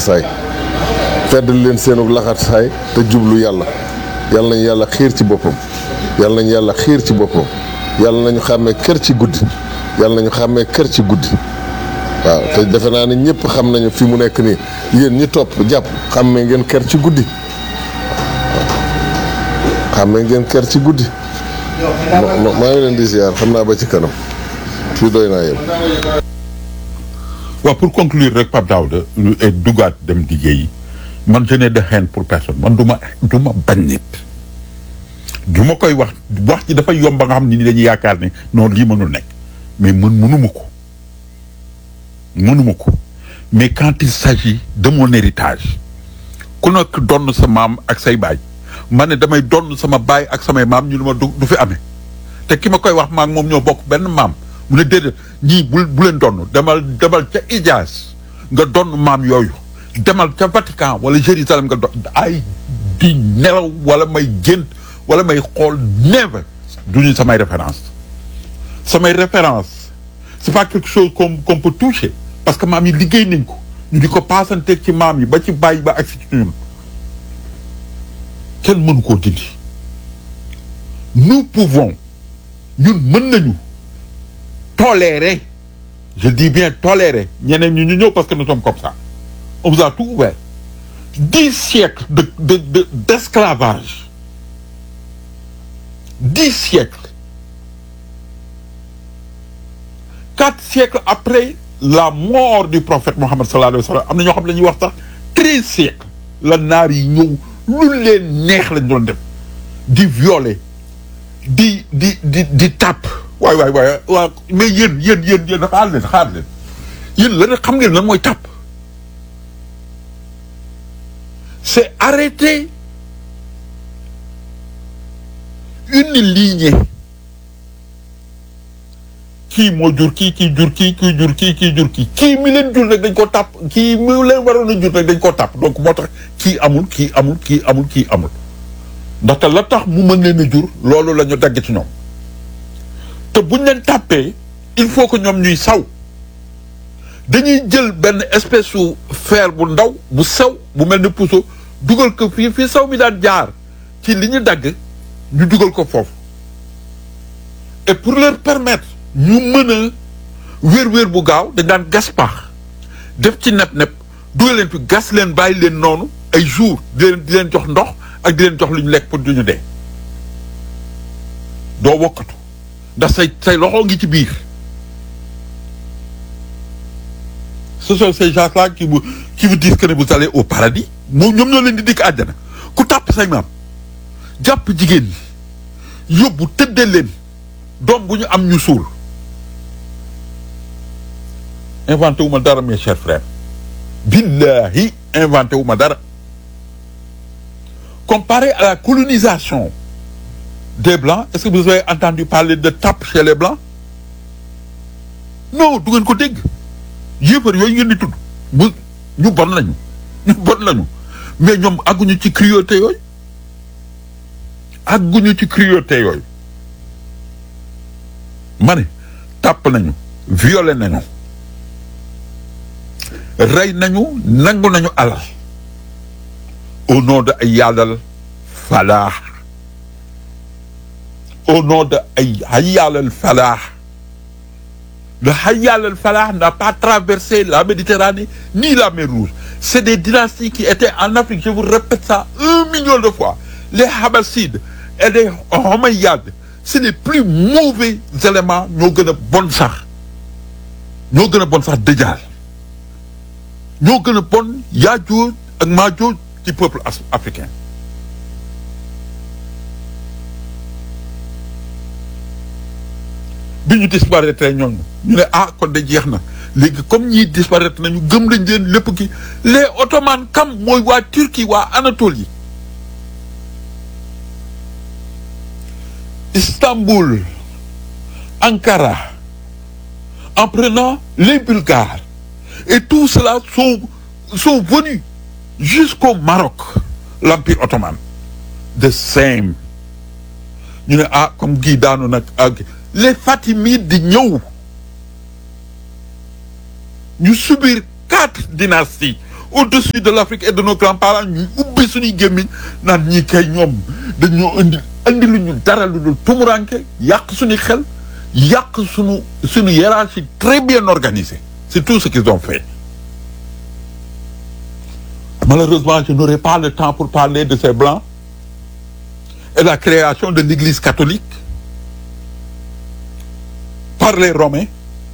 laxasaay feddal leen seenu laxasaay te jublu yàlla yàlla nañu yàlla xiir ci boppam yàlla nañu yàlla xiir ci boppam yàlla nañu xàmmee kër ci guddi yàlla nañu xàmmee kër ci guddi waaw te defe naa ne ñëpp xam nañu fi mu nekk nii yéen ñi topp jàpp xàmmee ngeen kër ci guddi xàmmee ngeen kër ci guddi maa ngi leen di ziar xam naa ba ci kanam fii doy naa yem waaw pour conclure rek Pape Daouda lu et dugaat dem liggéeyi man je n'ai de haine pour personne man du ma du ma bañ nit du ma koy wax wax ci dafa yomb ba nga xam ni dañuy yaakaar ne noonu lii mënul nekk mais mën mënuma ko mënuma ko mais quand il s'agit de mon héritage ku nekk donn sa maam ak say baay ma ne damay donn sama baay ak samay maam ñu ne ma du du fi amee te ki ma koy wax maak moom ñoo bokk benn maam mu ne déedéet ñii bu bu leen donn demal demal ca Ijaas nga donn maam yooyu demal ca Vatican wala Jérusalem nga donn ay di nelaw wala may gént wala may xool never du ñu samay référence samay référence c'est pas quelque chose qu'on qu'on peut toucher parce que maam yi liggéey nañ ko ñu di ko paasanteeg ci maam yi ba ci bàyyi ba ak si ci ñun kenn mënu koo dindi nous pouvons ñun mën nañu tolérer je dis bien tolérer ñeneen ñu ñu ñëw parce que nous sommes comme ça on vous a tout ouvert dix siècles de de de d'esclavage dix siècles quatre siècles après la mort du prophète Mohammed sallallahu alayhi wa sallam am na ñoo xam ne ñuy wax sax treize siècles la naar yi ñëw lu leen neex lañ doon def di violer di di di di tàpp waay waay waay waaw mais yéen yéen yéen yéen xaar leen xaar leen yéen lan xam ngeen lan mooy tàpp c'est arrêter une lignée kii moo jur kii kii jur kii kii jur kii kii jur kii kii mi leen jur rek dañ ko tàpp kii mi leen waroon a jur rek dañ ko tàpp donc moo tax kii amul kii amul kii amul kii amul ndaxte la tax mu mën leen a jur loolu la ñu dagg ci ñoom te buñ leen tàppee il faut que ñoom ñuy saw dañuy jël benn espèce su fer bu ndaw bu sew bu mel ni puso dugal ko fii fii saw mi daan jaar ci li ñu dagg ñu dugal ko foofu et pour leur permettre ñu mën a wér-wér bu gaaw dañ daan gas pax def ci nepp-nepp dugal leen fi gas leen bàyyi leen noonu ay jours di leen di leen jox ndox ak di leen jox lu ñu lekk pour du ñu dee doo wokkatu ndax say say loxo ngi ci biir ce sont ces gens-là qui vous qui vous disent que ne vous allez au paradis moom ñoom ñoo leen di dikk àjjana ku tàpp say maam jàpp jigéen ñi yóbbu tëddee leen doom bu ñu am ñu suul inventé wu ma dara mes chers frères billahi inventé wu ma dara comparé à la colonisation des blancs est-ce que vous avez entendu parler de tape chez les blancs non du ngeen ko dégg yéefar yooyu ngeen di tudd mu ñu bon lañu ñu bon lañu mais ñoom àgguñu ci cruauté yooyu àgguñu ci cruauté yooyu ma ne tàpp nañu violé nañu rey nañu nangu nañu alal au nom de ay yàllal falaax au nom de ay hayyalal falaax le hayyalal falaax n'a pas traversé la Méditerranée ni la mer Rouge c'est des dynasties qui étaient en Afrique je vous répète ça un million de fois les Habassides et les Omeyyades c'est les plus mauvais éléments ñoo gën a bon sax ñoo gën a bon sax Dajjal ñoo gën a bon Yaajuuj ak Maajuuj ci peuple africain bi ñu disparaître ñooñu ñu ne ah kon de jeex na léegi comme ñii disparaître nañu gëm lañ leen lépp ki les ottomans kam mooy waa Turquie waa Anatolie Istanbul Ankara en prenant les Bulgares et tout cela sont sont venus jusqu'au Maroc l'empire ottoman the same ñu ne ah comme gii daanu nag ak les Fatimides di ñëw ñu subir quatre dynasties au-dessus de l'Afrique et de nos grands-parents ñuy ubbi suñuy gémmiñ naan ñii kay ñoom dañoo indi indi lu ñu dara lu dul tumuranke yàq suñu xel yàq suñu suñu hiérarchie très bien organisée c'est tout ce qu'ils ont fait malheureusement je n'aurai pas le temps pour parler de ces blancs et la création de l'église catholique par les Romains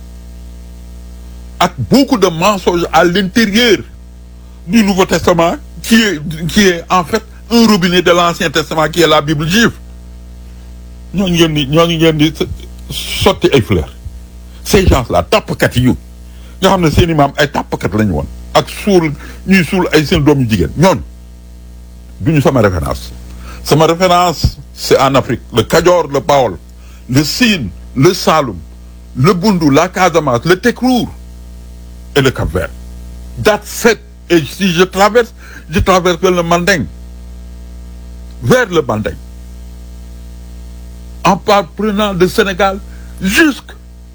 avec beaucoup de mensonges à l'intérieur du Nouveau Testament qui est qui est en fait un robinet de l'Ancien Testament qui est la Bible juive ñooñu ngeen di ñooñu ngeen di sotti ay fleurs ces gens-là tàppkat yu nga xam ne seen i maam ay tàppkat lañu woon ak suul ñuy suul ay seen doom yu jigéen ñooñu duñu sama référence sama référence c'est en Afrique le Kajoor le Bawol le Sine le Saloum le Bundu la Casamance le Tekrour et le Cap-Vert that's it et si je traverse je traverse le Manding vers le Manding en parprenant le Sénégal jusque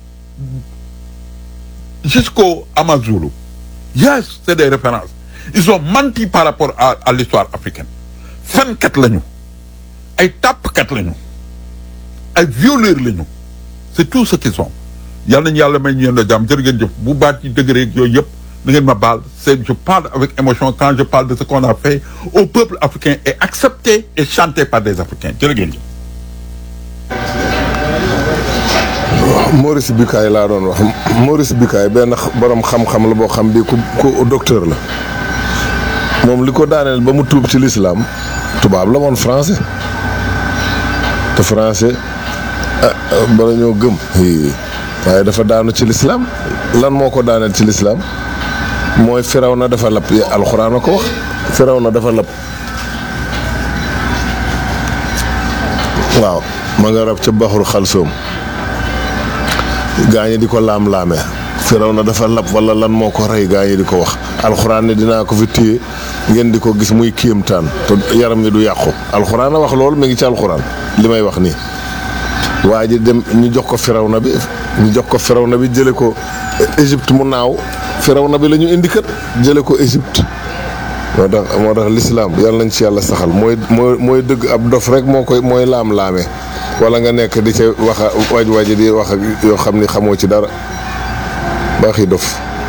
jusqu'au Amazulu yes c'est des références ils ont menti par rapport à à l'histoire africaine fenkat lañu ay tàppkat lañu ay violeurs lañu c'est tout ce qu'ils sont yal nañu yàlla may ñu yéen a jàmm jërë ngeen jëf bu baat yi dëgg rek yooyu yëpp da ngeen ma baal c'est je parle avec émotion quand je parle de ce qu'on a fait au peuple africain et accepté et chanté par des Africains jërë ngeen jëf Maurice Bucaille laa doon wax Maurice Bucaille benn borom xam-xam la boo xam bi ku ku docteur la moom li ko daaneel ba mu tuub ci lislaam tubaab la woon français te français ah bala ñoo gëm waaye dafa daanu ci lislaam lan moo ko daaneel ci lislaam mooy firaw na dafa lab alxuraan a ko wax firaw na dafa lab waaw ma nga rab ca baxul xalsoom gaañi di ko laam-laamee firaw na dafa lab wala lan moo ko rey gaañi di ko wax alxuraan ne dinaa ko fi téye ngeen di ko gis muy kéemtaan te yaram mi du yàqu alxuraan a wax loolu mi ngi ci alxuraan li may wax nii waa ji dem ñu jox ko firaw na bi ñu jox ko firaw na bi jële ko Égypte mu naaw firaw na bi la ñu indi kët jële ko Égypte moo tax moo tax lislaam yàlla nañ ci yàlla saxal mooy mooy mooy dëgg ab dof rek moo koy mooy laam-laamee wala nga nekk di ca wax a waaj waaj di wax ak yoo xam ni xamoo ci dara baaxi dof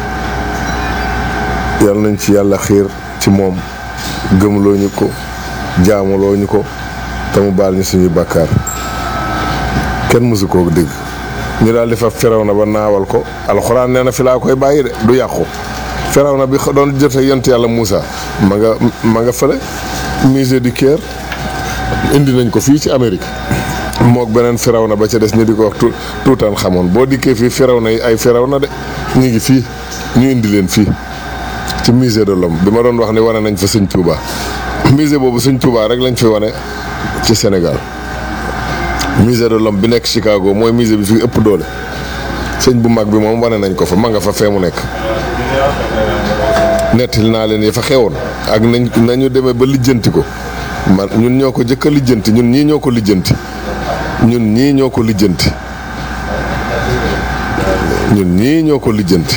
yàlla nañ ci yàlla xiir ci moom gëmloo ñu ko jaamuloo ñu ko te mu baal ñu suñuy bàkkaar kenn mësu koo dégg ñu daal di fa firaw na ba naawal ko alxuraan nee na fi laa koy bàyyi de du yàqu firaw na bi doon jote yont yàlla Moussa ma nga ma nga fële musée du Caire indi nañ ko fii ci Amérique mook beneen firaw na ba ca des ñu di ko wax tuutaan xamoon boo dikkee fii firaw na yi ay firaw na de ñu ngi fii ñu indi leen fii ci musée de l'homme bi ma doon wax ni wane nañ fa sëñ Touba musée boobu sëñ Touba rek lañ fi wane ci Sénégal musée de l'homme bi nekk Chicago mooy musée bi fi ëpp doole sëñ bu mag bi moom wane nañ ko fa ma nga fa fee mu nekk nettali naa leen yi fa xewoon ak nañ nañu demee ba lijjanti ko man ñun ñoo ko jëkk a lijjanti ñun ñii ñoo ko lijjanti ñun ñii ñoo ko lijjanti ñun ñii ñoo ko lijjanti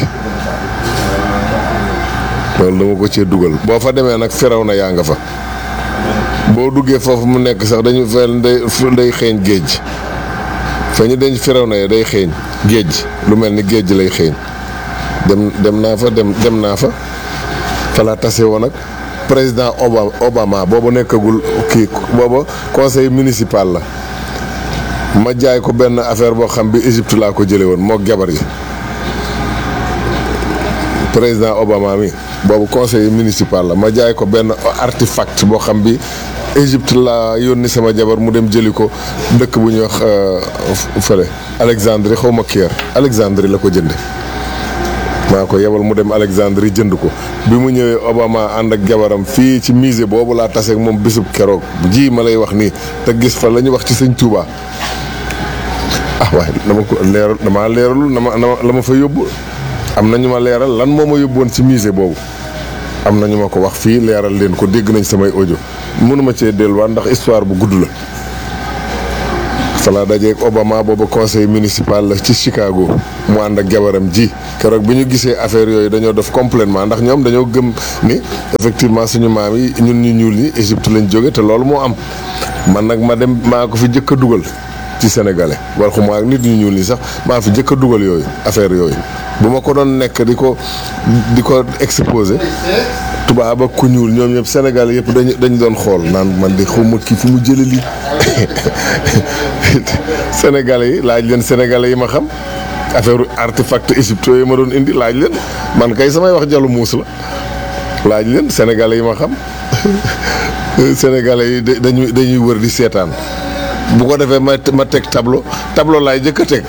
loolu dama ko cee dugal boo fa demee nag firaw na yaa nga fa boo duggee foofu mu nekk sax dañu fel day day xeeñ géej fa ñu denc firaw na yi day xeeñ géej lu mel ni géej lay xeeñ dem dem naa fa dem dem naa fa fa laa tase woon ak président Obama Obama boobu nekkagul kii booba conseil municipal la ma jaay ko benn affaire boo xam bi Égypte laa ko jële woon moo jabar yi président Obama mi boobu conseil municipal la ma jaay ko benn artefact boo xam bi Égypte laa yónni sama jabar mu dem jëli ko dëkk bu ñuy wax fële Alexandrie xaw ma Caire Alexandrie la ko jënde maa ko yebal mu dem Alexandrie jënd ko bi mu ñëwee Obama ànd ak jabaram fii ci musée boobu laa taseeg moom bisub keroog ji ma lay wax nii te gis fa la ñu wax ci sëñ Touba ah waaye dama ko leeral damaa leeralul na ma la ma fa yóbbu am na ñu ma leeral lan moo ma yóbboon ci musée boobu am na ñu ma ko wax fii leeral leen ko dégg nañ samay audio mënuma cee delluwaat ndax histoire bu gudd la fa laa dajeeg Obama booba conseil municipal la ci Chicago mu ànd ak jabaram ji keroog bi ñu gisee affaire yooyu dañoo def complètement ndax ñoom dañoo gëm ni effectivement suñu maam yi ñun ñu ñuul ñi Égypte lañ jóge te loolu moo am man nag ma dem maa ko fi jëkk a dugal ci sénégalais waxuma ak nit ñu ñuul ñi sax maa fi jëkk a dugal yooyu affaire yooyu bu ma ko doon nekk di ko di ko exposé tubaab ak ku ñuul ñoom ñëpp sénégalais yëpp dañu dañu doon xool naan man di xawma kii fu mu jële lii sénégalais yi laaj leen sénégalais yi ma xam affaire artefact égypte yooyu ma doon indi laaj leen man kay samay wax jalu muus la laaj leen sénégalais yi ma xam sénégalais yi dañuy dañuy wër di seetaan bu ko defee ma ma teg tableau tableau laay jëkk a teg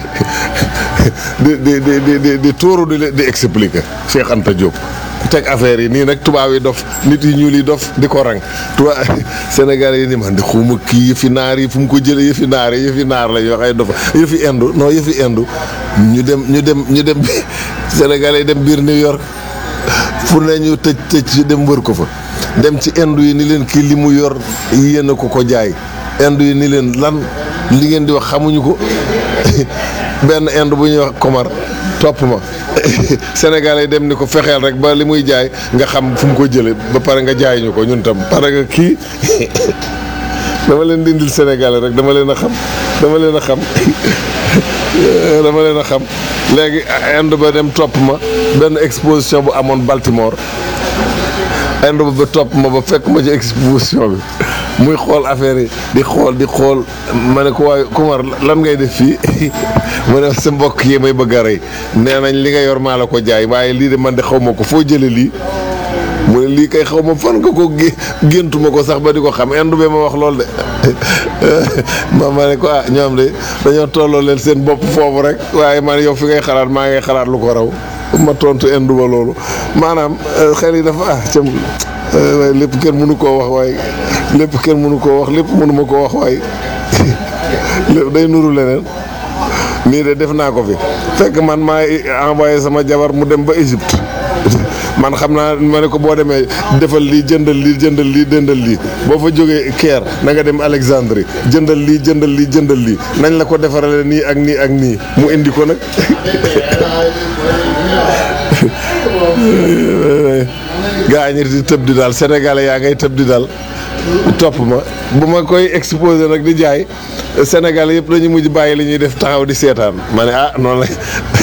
di di di di di tóoru di di expliquer Cheikh Anta Diop teg affaire yi nii nag tubaab yi dof nit yi ñuul yi dof di ko rang tubaab sénégalais yi ni man di xuma kii yëfi naar yi fu mu ko jëlee yëfi naar yi yëfi naar la yoo xay dofa yëfi indu non yëfi indu ñu dem ñu dem ñu dem sénégalais yi dem biir New York fu ne ñu tëj tëj dem wër ko fa dem ci indu yi ni leen kii li mu yor yéen a ko ko jaay indu yi ni leen lan li ngeen di wax xamuñu ko benn indu bu ñuy wax Komar topp ma Sénégal yi dem ni ko fexeel rek ba li muy jaay nga xam fu mu ko jëlee ba pare nga jaay ñu ko ñun tam parce que kii dama leen di indil Sénégal rek dama leen a xam dama leen a xam dama leen a xam léegi Inde ba dem topp ma benn exposition bu amoon Baltimore Inde ba ba topp ma ba fekk ma ci exposition bi muy xool affaire yi di xool di xool ma ne ko waaye Kumar lan ngay def fii mu ne sa mbokk yi may bëgg a rey nee nañ li nga yor maa la ko jaay waaye lii de man de xaw ma ko foo jële lii mu ne lii kay xaw ma fan nga ko gé géntuma ko sax ba di ko xam indu be ma wax lool de ma ma ne ko ah ñoom de dañoo tolloo leen seen bopp foofu rek waaye man yow fi ngay xalaat maa ngay xalaat lu ko raw ma tontu indu ba loolu maanaam xel yi dafa ah cam waaye lépp kenn mënu koo wax waaye lépp kenn mënu koo wax lépp mënu ma koo wax waaye lépp day nuru leneen nii de def naa ko fi fekk man maa envoyé sama jabar mu dem ba Égypte man xam naa ma ne ko boo demee defal lii jëndal lii jëndal lii jëndal lii boo fa jógee Caire na nga dem Alexandrie jëndal lii jëndal lii jëndal lii nañ la ko defarale nii ak nii ak nii mu indi ko nag gaa ñi di tëb di daal sénégalais yaa ngay tëb di daal topp ma bu ma koy exposé nag di jaay sénégalais yëpp dañu mujj bàyyi li ñuy def taxaw di seetaan ma ne ah noonu la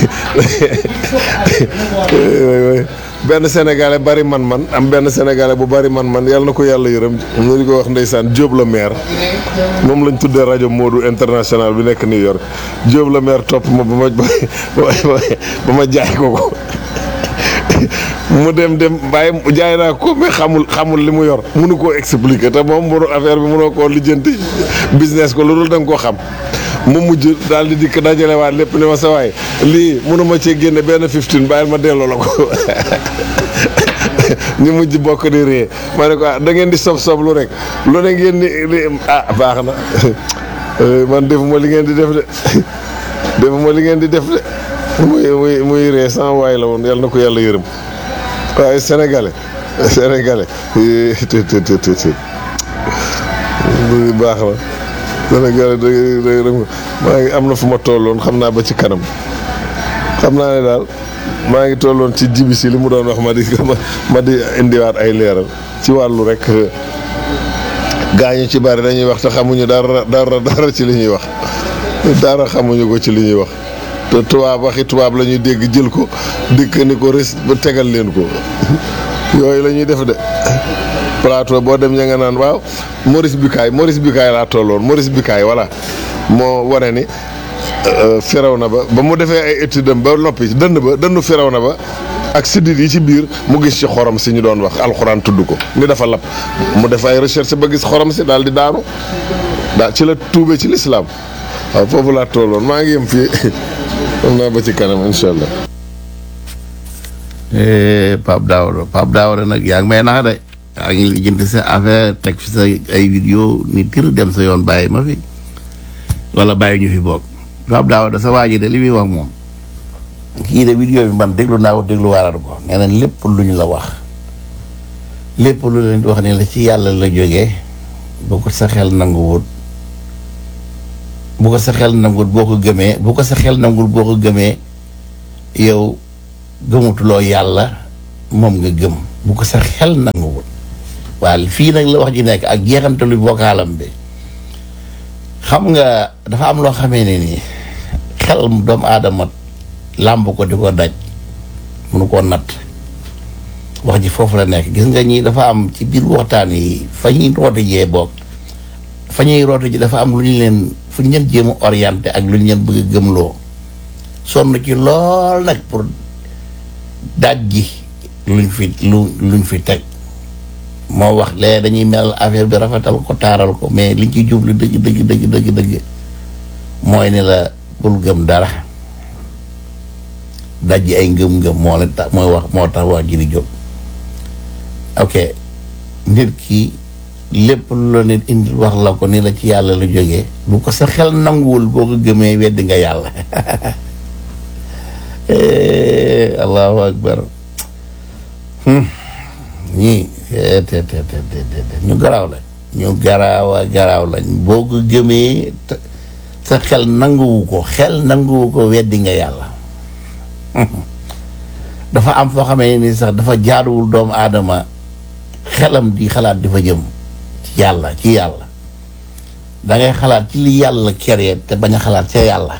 benn sénégalais bari man-man am benn sénégalais bu bari man-man yàlla na ko yàlla yërëm ñu di ko wax ndeysaan Diop la maire moom lañ tuddee rajo Modou international bi nekk New York Diop la maire topp ma ba ma ba ma jaay ko ko mu dem dem bàyyi jaay naa ko mais xamul xamul li mu yor mënu koo expliquer te moom mënu affaire bi mënoo koo lijjanti business ko loolu da nga koo xam mu mujj daal di dikk dajalewaat lépp ne ma sa waay lii mënuma cee génne benn fifteen bàyyil ma delloo la ko ñu mujj bokk di ree ma ne ko ah da ngeen di sob sob lu rek lu ne ngeen di ah baax na man defuma li ngeen di def de defuma li ngeen di def de muy muy muy ree sans waay la woon yàlla na ko yàlla yërëm waaye sénégalais sénégalais te te te te baax na sénégalais da maa ngi am na fu ma tolloon xam naa ba ci kanam xam naa ne daal maa ngi tolloon ci jibi si li mu doon wax ma di ma di indiwaat ay leeral ci wàllu rek gaañu ci bari dañuy wax te xamuñu dara dara dara ci li ñuy wax dara xamuñu ko ci li ñuy wax te tubaab waxi tubaab la ñuy dégg jël ko dikk ni ko res ba tegal leen ko yooyu la ñuy def de plateau boo dem ña nga naan waaw Maurice Bucaille Maurice Bucaille laa tolloon Maurice Bucaille voilà moo wane ni firaw na ba ba mu defee ay étude am ba noppi dënn ba dënnu firaw na ba ak siddit yi ci biir mu gis ci xorom si ñu doon wax alxuraan tudd ko ni dafa lab mu def ay recherche ba gis xorom si daal di daanu daal ci la tuube ci lislaam waaw foofu laa tolloon maa ngi yem fii xam naa ba ci kanam incha allah. Pape Daouda Pape Daouda nag yaa ngi may nax de yaa ngi lijjanti sa affaire teg fi sa ay vidéo ni tir dem sa yoon bàyyi ma fi wala bàyyi ñu fi bokk Pape Daouda sa waa ji de li muy wax moom kii de vidéo bi man déglu naa ko déglu waaraat ko nee na lépp lu ñu la wax lépp lu leen di wax ne la ci yàlla la jógee bu ko sa xel nanguwut bu ko sa xel nanguwut boo ko gëmee bu ko sa xel nanguwut boo ko gëmee yow gëmutuloo yàlla moom nga gëm bu ko sa xel nanguwul waaye fii nag la wax ji nekk ak jeexantalu vocalam bi xam nga dafa am loo xamee ne nii xel doomu aadama làmb ko di ko daj munu koo natt wax ji foofu la nekk gis nga ñi dafa am ci biir waxtaan yi fa ñuy roote jee boog fa ñuy roote ji dafa am lu ñu leen fu ñu leen jéem a orienté ak lu ñu leen bëgg a gëmloo sonn ci lool nag pour daaj ji luñ fi lu luñ fi teg moo wax lee dañuy mel affaire bi rafetal ko taaral ko mais liñ ci jublu dëgg dëgg dëgg dëgg dëgg mooy ni la bul gëm dara daj ji ay ngëm-ngëm moo leen tax mooy wax moo tax wax ji di jóg ok nit ki lépp lu la nit indi wax la ko ni la ci yàlla la jógee bu ko sa xel nanguwul boo ko gëmee weddi nga yàlla allahu akbar ñii te te te te ñu garaaw lañ ñu garaawa garaaw lañ boo ko gëmee sa xel nanguwu ko xel nanguwu ko weddi nga yàlla dafa am foo xamee ni sax dafa jaaduwul doomu aadama xelam di xalaat di fa jëm ci yàlla ci yàlla dangay xalaat ci li yàlla keree te bañ a xalaat ca yàlla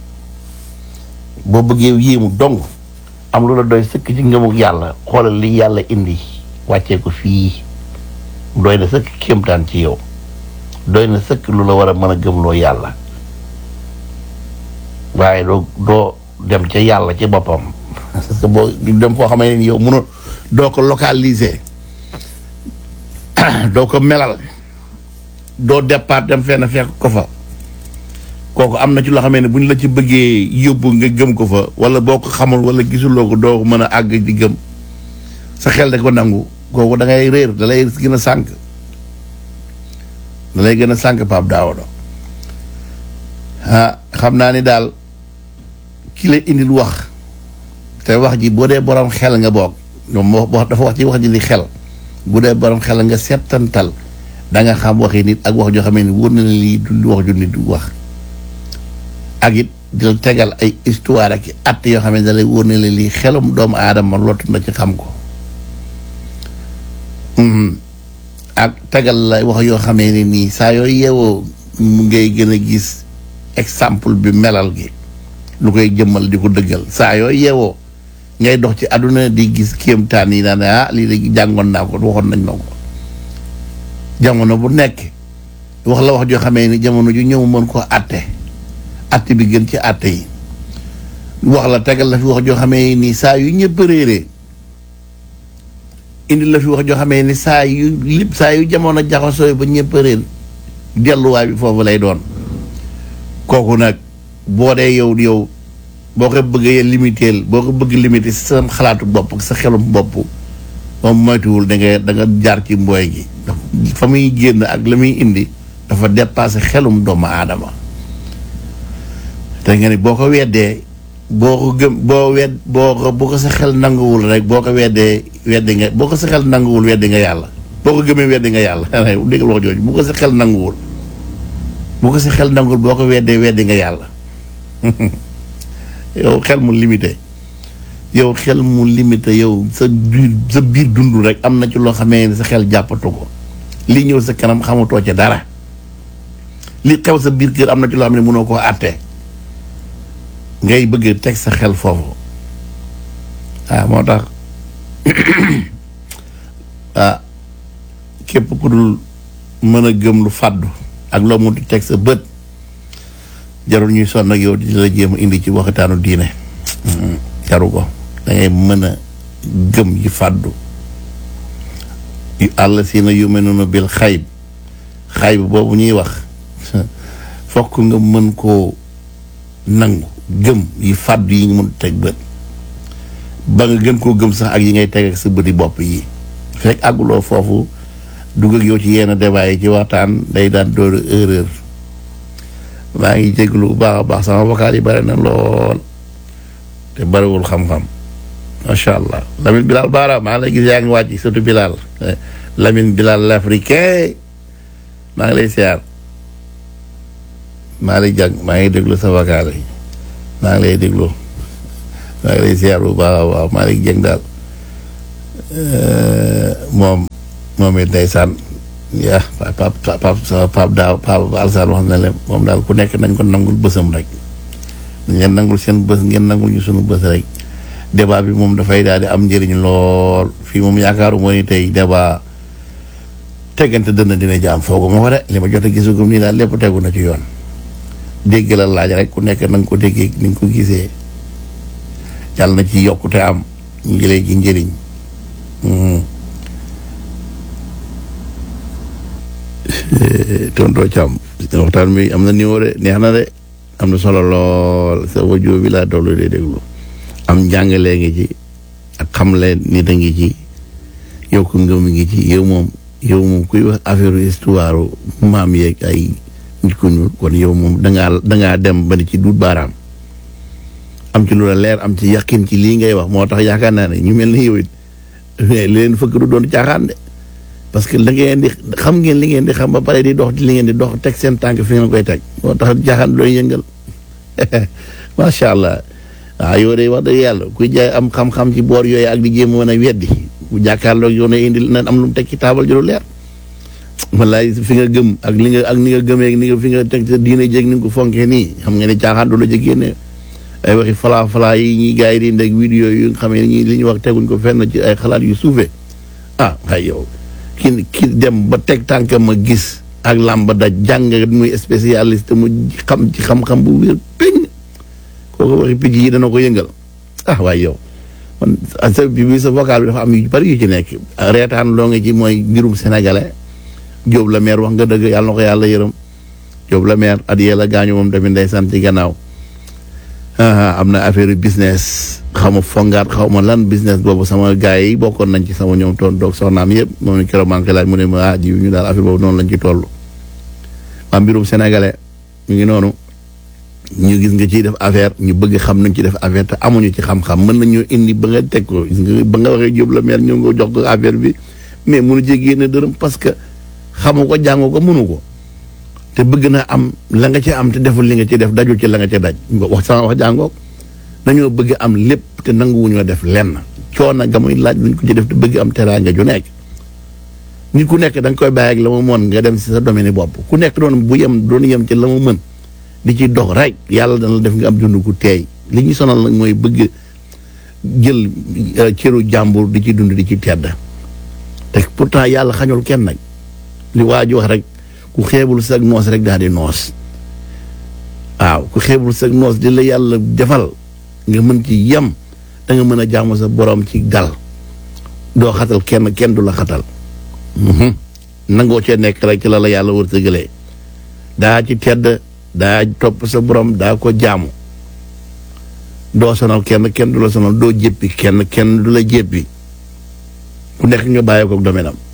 boo bëggee yéemu dong am lu la doy sëkk ci ngëmuk yàlla xoolal li yàlla indi wàccee ko fii doy na sëkk kéemtaan ci yow doy na sëkk lu la war a mën a gëmloo yàlla waaye doo doo dem ca yàlla ci boppam parce que boo dem foo xamee ni yow mënoo doo ko localiser doo ko melal doo départ dem fenn fekk ko fa kooku am na ci loo xamee ne bu ñu la ci bëggee yóbbu nga gëm ko fa wala boo ko xamul wala gisuloo ko doo ko mën a àgg di gëm sa xel da ko nangu kooku da ngay réer da lay gën a sànq da lay gën a sànq Pape Daouda ah xam naa ni daal ki la indil wax te wax ji boo dee borom xel nga boog moom moo dafa wax ci wax ji li xel bu dee borom xel nga settantal da nga xam waxi nit ak wax joo xamee ni wóor na la lii du wax ju nit du wax ak it di la tegal ay histoire ak at yoo xam ne da lay wóor na la lii xelum doomu aadama lottu na ci xam ko ak tegal la wax yoo xamee ne nii saa yooyu yeewoo mu ngay gën a gis exemple bi melal gi lu koy jëmmal di ko dëggal saa yooyu yeewoo ngay dox ci àdduna di gis kéemtaan yi naan ah lii de jàngoon naa ko waxoon nañ ma ko jamono bu nekk wax la wax joo xamee ni jamono ju ñëw mën koo àtte àtte bi gën ci àtte yi wax la tegal la fi wax joo xamee ni saa yu ñëpp réeree indi la fi wax joo xamee ni saa yu lip saa yu jamono jaxasoo ba ñëpp réer delluwaay bi foofu lay doon kooku nag boo dee yow yow boo ko bëggee limiteel boo ko bëgg limité sa xalaatu bopp ak sa xelum bopp moom moytuwul da nga da nga jaar ci mbooy gi fa muy génn ak la muy indi dafa dépassé xelum doomu aadama te nga ni boo ko weddee boo ko gëm boo wedd boo ko boo ko sa xel nanguwul rek boo ko weddee weddi nga boo ko sa xel nanguwul weddi nga yàlla boo ko gëmee weddi nga yàlla dégg wax jooju bu ko sa xel nanguwul bu ko sa xel nanguwul boo ko weddee weddi nga yàlla yow xel mu limité yow xel mu limité yow sa biir sa biir dund rek am na ci loo xamee ne sa xel jàppatu ko li ñëw sa kanam xamatoo ca dara li xew sa biir kër am na ci loo xam ne mënoo koo àtte ngay bëgg teg sa xel foofu ah moo tax ah képp ku dul mën a gëm lu fàddu ak loo mënut teg sa bët jarul ñuy sonn ak yow di la jéem a indi ci waxtaanu diine jaru ko da ngay mën a gëm yi fàddu yu àll si na yu mel noonu bil xayb xayb boobu ñuy wax fokk nga mën koo nangu gëm yi fàddu yi nga mën teg bët ba nga gën koo gëm sax ak yi ngay teg ak sa bëti bopp yi fekk àgguloo foofu dugg ak yow ci yenn débat yi ci waxtaan day daan dooru erreur maa ngi jégalu bu baax a baax sama vocal yi bare na lool te bariwul xam-xam macha allah Lamine Bilal Baara maa ngi lay gis yaa ngi wàcc surtout Bilal Lamine Bilal l'africain maa ngi lay siyaar maa ngi lay jàng maa ngi déglu sa vocal yi maa ngi lay déglu maa ngi lay ziar bu baax a baax Malick Dieng daal moom moom it ndeysaan yaa pap pap pap daaw pap alsaan wax na leen moom daal ku nekk nañ ko nangul bësam rek ngeen nangul seen bës ngeen nangul ñu sunu bës rek débat bi moom dafay daal di am njëriñ lool fii moom yaakaaru moo ni tey débat teggante dënn dina jaam foogu ma ko de li ma jot a gisugum nii daal lépp tegu na ci yoon dégg la laaj rek ku nekk na nga ko déggee ni nga ko gisee yàlla na ci yokkute am ñu jëlee ci njëriñ tontoo Thiam waxtaan mi am na niveau de neex na de am na solo lool sa wajoo bi laa dollu de déglu am njàngalee ngi ci ak xamle nit a ngi ci yow ko ngëm ngi ci yow moom yow moom kuy wax affaire histoire maam yeeg ay nit ku ñuul kon yow moom dangaa dangaa dem ba ni ci duut baaraam am ci lu la leer am ci yàqin ci lii ngay wax moo tax yaakaar naa ne ñu mel ni yow it li leen fëkk du doon caaxaan de parce que da ngeen di xam ngeen li ngeen di xam ba pare di dox li ngeen di dox teg seen tànk fi ngeen koy teg moo tax caaxaan doon yëngal macha allah waaw yow de wax dëgg yàlla kuy jaay am xam-xam ci boor yooyu ak di jéem a mën a weddi bu jàkkaarloog yow ne indi na am lu mu teg ci taabal ju lu leer wallaay fi nga gëm ak li nga ak ni nga gëmee ni nga fi nga teg sa diine jéeg ni nga ko fonkee nii xam nga ne caaxaan du la jëg génne ay waxi falaa falaa yi ñuy gars yi di ndeg vidéo yu nga xam ne ñi li ñu wax teguñ ko fenn ci ay xalaat yu suufee ah ay yow ki ki dem ba teg tànkam ma gis ak làmb daj jàng muy spécialiste mu xam ci xam-xam bu wér péng kooku waxi picc yi dana ko yëngal ah waaye yow man sa bi bi sa vocal bi dafa am yu bari yu ci nekk reetaan loo nga ci mooy mbirum sénégalais Jóob la maire wax nga dëgg yàlla na ko yàlla yërëm Jóob la maire at yee la gaañu moom tamit ndeysaan ci gannaaw am na affaire business xaw ma fongaat xaw ma lan business boobu sama gars yi bokkoon nañ ci sama ñoom toon doog soxnaam yëpp moom keroog maa ngi koy laaj mu ne ma ah ji ñu daal affaire boobu noonu lañ ci toll. waa mbirum sénégalais ñu ngi noonu ñu gis nga ciy def affaire ñu bëgg xam nañ ci def affaire te amuñu ci xam-xam mën nañoo indi ba nga teg ko gis nga ba nga waxee Jóob la maire ñëw nga jox ko affaire bi mais mënu ci génne dërëm parce que xamu ko jàngu ko mënu ko. te bëgg na am la nga ci am te deful li nga ci def dajul ci la nga ci daj wax sama wax jàngoog dañoo bëgg am lépp te nanguwuñoo def lenn coono ga muy laaj luñ ko ci def te bëgg am teraanga ju nekk nit ku nekk da nga koy bàyyi ak la mu mën nga dem si sa domaine bopp ku nekk doon bu yem doon yem ci la mu mën di ci dox rek yàlla dana def nga am dund ku teey li ñu sonal nag mooy bëgg jël cëru jàmbur di ci dund di ci tedd te pourtant yàlla xañul kenn nag li waa ji wax rek ku xeebul sag noos rek daal di noos waaw ku xeebul sag noos di la yàlla defal nga mën ci yem da nga mën a jaamu sa borom ci dal doo xatal kenn kenn du la xatal nangoo cee nekk rek ci la la yàlla wërsëgalee daa ci tedd daa topp sa borom daa ko jaamu doo sonal kenn kenn du la sonal doo jéppi kenn kenn du la jéppi ku nekk nga bàyyi ko domaine am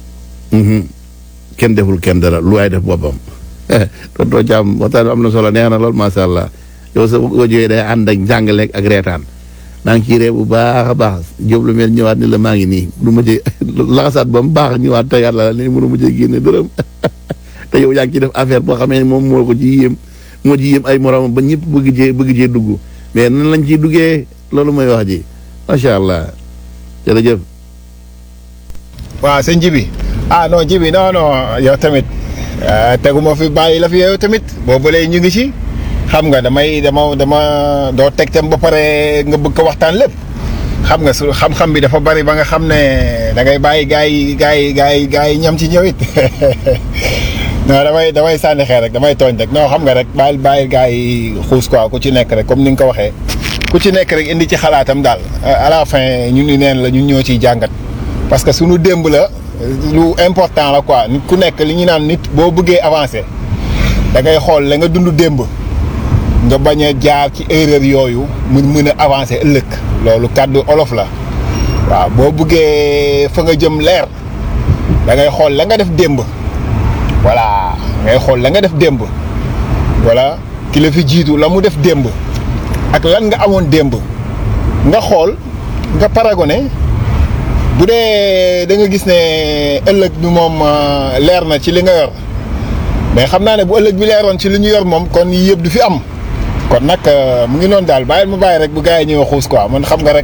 kenn deful kenn dara lu waay def boppam tontoo caam waxtaan bi am na solo neex na lool macha allah yow sa audio day ànd ak njàngale ak reetaan maa ngi ciy ree bu baax a baax Jóob lu mel ñëwaat ni la maa ngi nii lu ma jë laxasaat ba mu baax ñëwaat te yàlla ni mënu ma jë génne dërëm te yow yaa ngi ciy def affaire boo xamee moom moo ko ci yéem moo ci yéem ay moromam ba ñëpp bëgg cee bëgg cee dugg mais nan lañ ciy duggee loolu mooy wax ji macha allah jërëjëf. waaw sëñ Jibi ah non Jibi non non yow tamit teguma fi bàyyi la fi yow tamit boobu léegi ñu ngi ci xam nga damay dama dama doo teg tam ba pare nga bëgg ko waxtaan lépp xam nga su xam-xam bi dafa bari ba nga xam ne da ngay bàyyi gaa yi gaa yi gaa yi gaa yi ñam ci ñëw it non damay damay sànni xeer rek damay tooñ rek non xam nga rek bàyyi bàyyi gaa yi xuus quoi ku ci nekk rek comme ni nga ko waxee ku ci nekk rek indi ci xalaatam daal à la fin ñun ñu neen la ñun ñoo ciy jàngat parce que suñu démb la lu important la quoi nit ku nekk li ñu naan nit boo bëggee avancer da ngay xool la nga dund démb nga bañ a jaar ci erreur yooyu mu mën a avancer ëllëg loolu kàddu olof la waaw boo bëggee fa nga jëm leer da ngay xool la nga def démb voilà ngay xool la nga def démb voilà ki la fi jiitu la mu def démb ak lan nga amoon démb nga xool nga paragone bu dee da nga gis ne ëllëg bi moom leer na ci li nga yor mais xam naa ne bu ëllëg bi leeroon ci li ñu yor moom kon yii yëpp du fi am kon nag mu ngi noonu daal bàyyil mu bàyyi rek bu gars yi ñëw xuus quoi man xam nga rek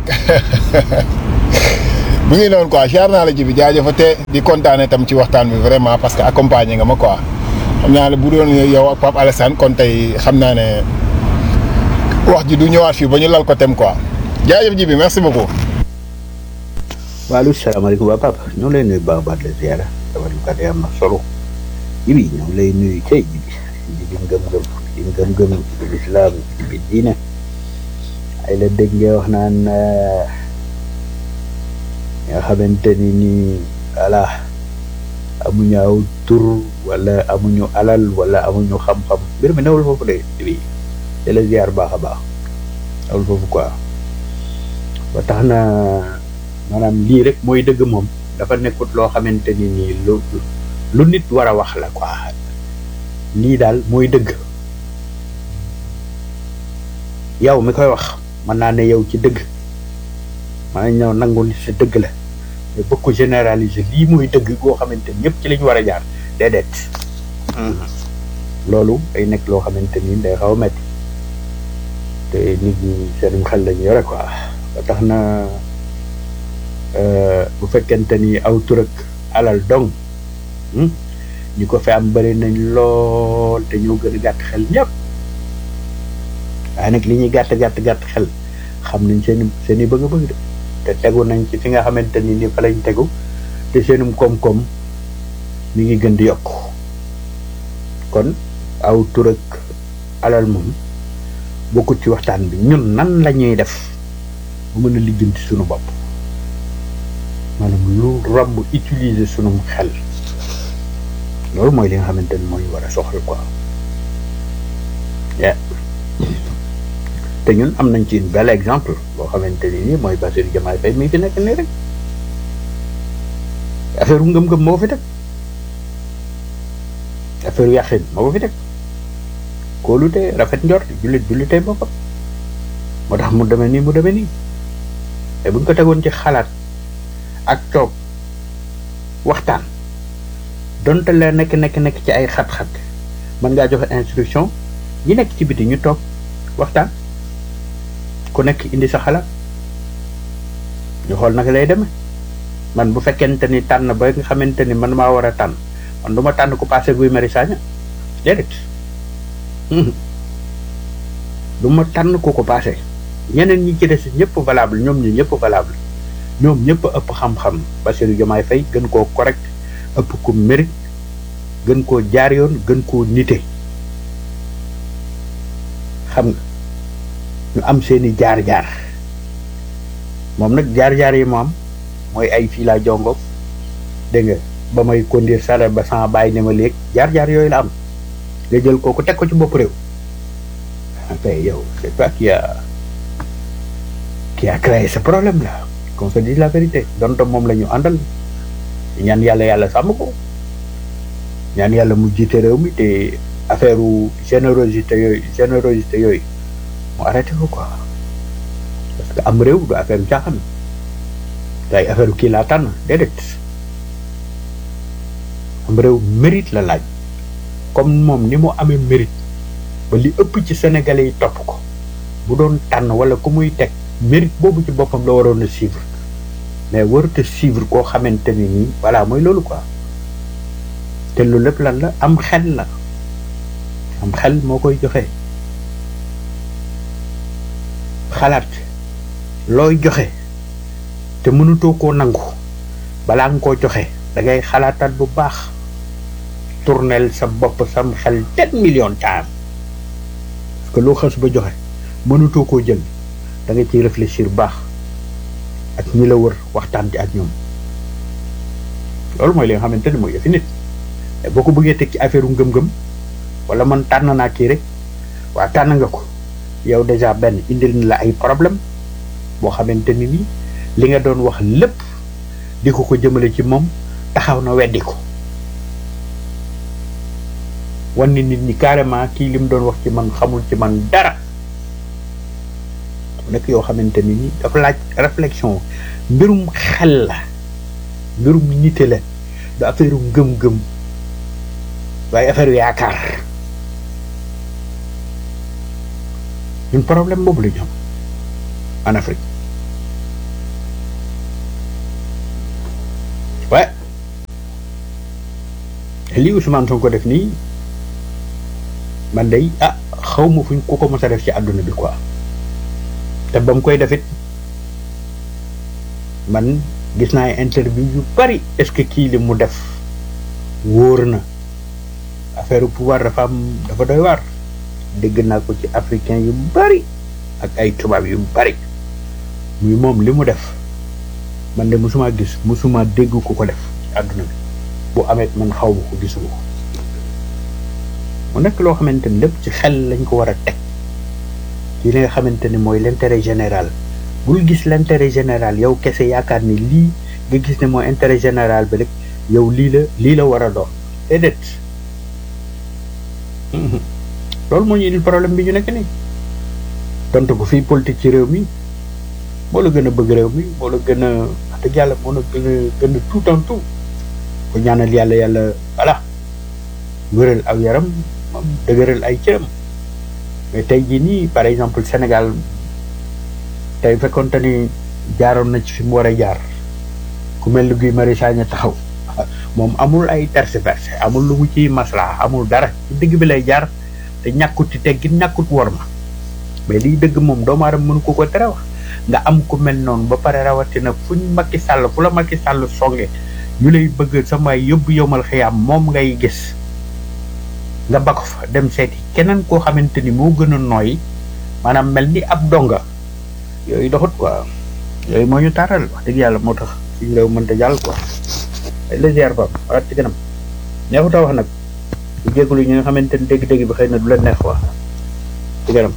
mu ngi noonu quoi siyaar naa la ji bi jaajëfate di kontaane tam ci waxtaan bi vraiment parce que accompagné nga ma quoi xam naa ne bu doon yow ak Pape Alassane kon tey xam naa ne wax ji du ñëwaat fii ba ñu lal ko tem quoi jaajëf ji bi merci beaucoup. waaleykum salaamaaleykum waa Papa ñoo lay nuyu baax baax la ziara dama du kat am na solo jibi ñoo lay nuyu cey jibi jibi ngëm-ngëm di ngëm-ngëm ci lislaam ci bi diine ay la dégg nga wax naan nga xamante ni nii voilà amuñu aw tur wala amuñu alal wala amuñu xam-xam mbir mi newul foofu de jibi te la ziar baax a baax newul foofu quoi ba tax na maanaam lii rek mooy dëgg moom dafa nekkut loo xamante ni nii lu lu nit war a wax la quoi lii daal mooy dëgg yow mi koy wax mën naa ne yow ci dëgg maa ñëw nangu ni sa dëgg la mais bëgg ko généraliser lii mooy dëgg goo xamante ni ñëpp ci la ñu war a jaar déedéet loolu day nekk loo xamante ni day xaw a metti te nit ñi seenum xel lañu yore quoi ba tax na bu fekkente ni aw tur ak alal dong ñi ko fi am bëri nañ lool te ñoo gën a gàtt xel ñëpp waaye nag li ñuy gàtt gàtt gàtt xel xam nañ seen seen i bëgg-bëgg de te tegu nañ ci fi nga xamante ni ni fa lañ tegu te seenum koom-koom mi ngi gën di yokk kon aw tur ak alal moom bokkut ci waxtaan bi ñun nan la ñuy def bu mën a lijjanti suñu bopp maanaam lu romb utiliser sunum xel loolu mooy li nga xamante ni moo ñu war a soxal quoi yeah. te ñun am nañ ci une bel exemple boo xamante ni nii mooy Bassirou Diomaye Faye mi fi nekk nii rek affaire u ngëm-ngëm moo fi teg affaire u yàqin moo ko fi teg kóolute rafet njort jullit jullitee boppam moo tax mu demee nii mu demee nii te buñ ko tegoon ci xalaat ak toog waxtaan donte la nekk nekk nekk ci ay xat-xat mën ngaa joxe instruction ñi nekk ci biti ñu toog waxtaan ku nekk indi sa xalaat ñu xool naka lay demee man bu fekkente ni tànn ba nga xamante ni man maa war a tànn man du ma tànn ku passé Guy Marius Sagna déedéet du ma tànn ku ko passé ñeneen ñi ci des ñëpp valable ñoom ñi ñëpp valable ñoom ñëpp ëpp xam-xam Bassirou Diomaye Faye gën koo correct ëpp ko mérite gën koo jaar yoon gën koo nite xam nga ñu am seeni jaar-jaar moom nag jaar-jaar yi mu am mooy ay fii laa jongo dégg nga ba may conduire sare ba sama bàyyi ne ma léeg jaar-jaar yooyu la am nga jël kooku teg ko ci bopp réew mais yow c'est toi qui a qui a créé ce problème là qu'on se dise la vérité donte moom la ñu àndal ñaan yàlla yàlla sàmm ko ñaan yàlla mu jiite réew mi te affaire générosité yooyu générosité yooyu mu arrêté ko quoi parce que am réew du affaire caaxaan te ay affaire kii laa tànn déedéet am réew mérite la laaj comme moom ni mu amee mérite ba li ëpp ci sénégalais yi topp ko bu doon tànn wala ku muy teg mérite boobu ci boppam la waroon a suivre mais warut a suivre koo xamante ni nii voilà mooy loolu quoi te lu lépp lan la am xel la am xel moo koy joxe xalaat looy joxe te mënutoo koo nangu balaa nga koo joxe da ngay xalaataat bu baax tournel sa bopp sam xel ten million time parce que loo xas ba joxe mënutoo koo jël da nga ciy réfléchir baax ak ñi la wër waxtaan ci ak ñoom loolu mooy li nga xamante ni mooy yëfi nit boo ko bëggee teg ci affaire ngëm-ngëm wala man tànn naa kii rek waa tànn nga ko yow déjà benn indil na la ay problème boo xamante ni nii li nga doon wax lépp di ko ko jëmale ci moom taxaw na weddi ko wan ni nit ñi carrément kii li mu doon wax ci man xamul ci man dara nekk yoo xamante ni nii dafa laaj réflexion mbirum xel la mbirum nite la du affaire ngëm-ngëm waaye affaire yaakaar ñun problème boobu la ñu am en Afrique waaye lii Ousmane Sonko def nii man day ah xaw ma fuñ ku ko mos a def ci àdduna bi quoi te ba mu koy defit man gis naa ay interview yu bari est-ce que kii li mu def wóor na affaire pouvoir dafa am dafa doy waar dégg naa ko ci africain yu bari ak ay tubaab yu bari muy moom li mu def man de musuma gis musuma dégg ku ko def ci àdduna bi bu amee man xaw ma ko gisuma ko mu nekk loo xamante ni lépp ci xel lañ ko war a teg ci li nga xamante ni mooy l'intérêt général bul gis l'intérêt général yow kese yaakaar ni lii nga gis ne mooy intérêt général bi rek yow lii la lii la war a doon déedéet loolu moo ñu indil problème bi ñu nekk nii tontu ko fii politique ci réew mi moo la gën a bëgg réew mi moo la gën a wax dëgg yàlla moo la gën a gën a tout en tout ko ñaanal yàlla yàlla voilà wéral aw yaram moom dëgëral ay cëram mais tey jii nii par exemple Sénégal tey fekkonte ni jaaroon na ci fi mu war a jaar ku mel ni Guy Marius Sagna taxaw moom amul ay tergiversé amul lu mu ciy maslaa amul dara ci digg bi lay jaar te ñàkkut ci teggin ñàkkut wor ma mais liy dëgg moom doomu aadama mënu ko ko tere wax nga am ku mel noonu ba pare rawatina fuñ Macky Sall fu la Macky Sall songe ñu lay bëgg sama yóbbu yomal xiyaam moom ngay gis nga ba ko fa dem seeti keneen koo xamante ni moo gën a nooy maanaam mel ni ab donga yooyu doxut quoi yooyu moo ñu taaral wax dëgg yàlla moo tax suñu réew mënta jàll quoi ay la ziar ba waat ci kanam neexut a wax nag bu jégalu ñi nga xamante ni dégg-dégg bi xëy na du la neex quoi ci kanam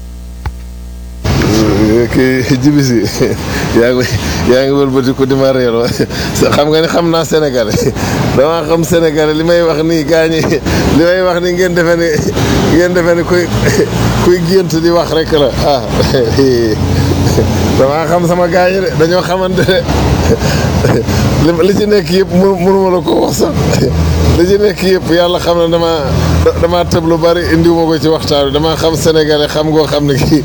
kii jibi si yaa ngi yaa ngi wëlbati ko di ma reeloo xam nga ni xam naa sénégalais damaa xam sénégalais li may wax nii gaa ñi li may wax ni ngeen defe ni ngeen defe ni kuy kuy gént di wax rek la ah damaa xam sama gaa ñi de dañoo xamante ne li ci nekk yëpp mu mënuma la ko wax sax li ci nekk yëpp yàlla xam na dama damaa tëb lu bari indiwuma ko ci waxtaan bi damaa xam sénégalais xam ngoo xam ne kii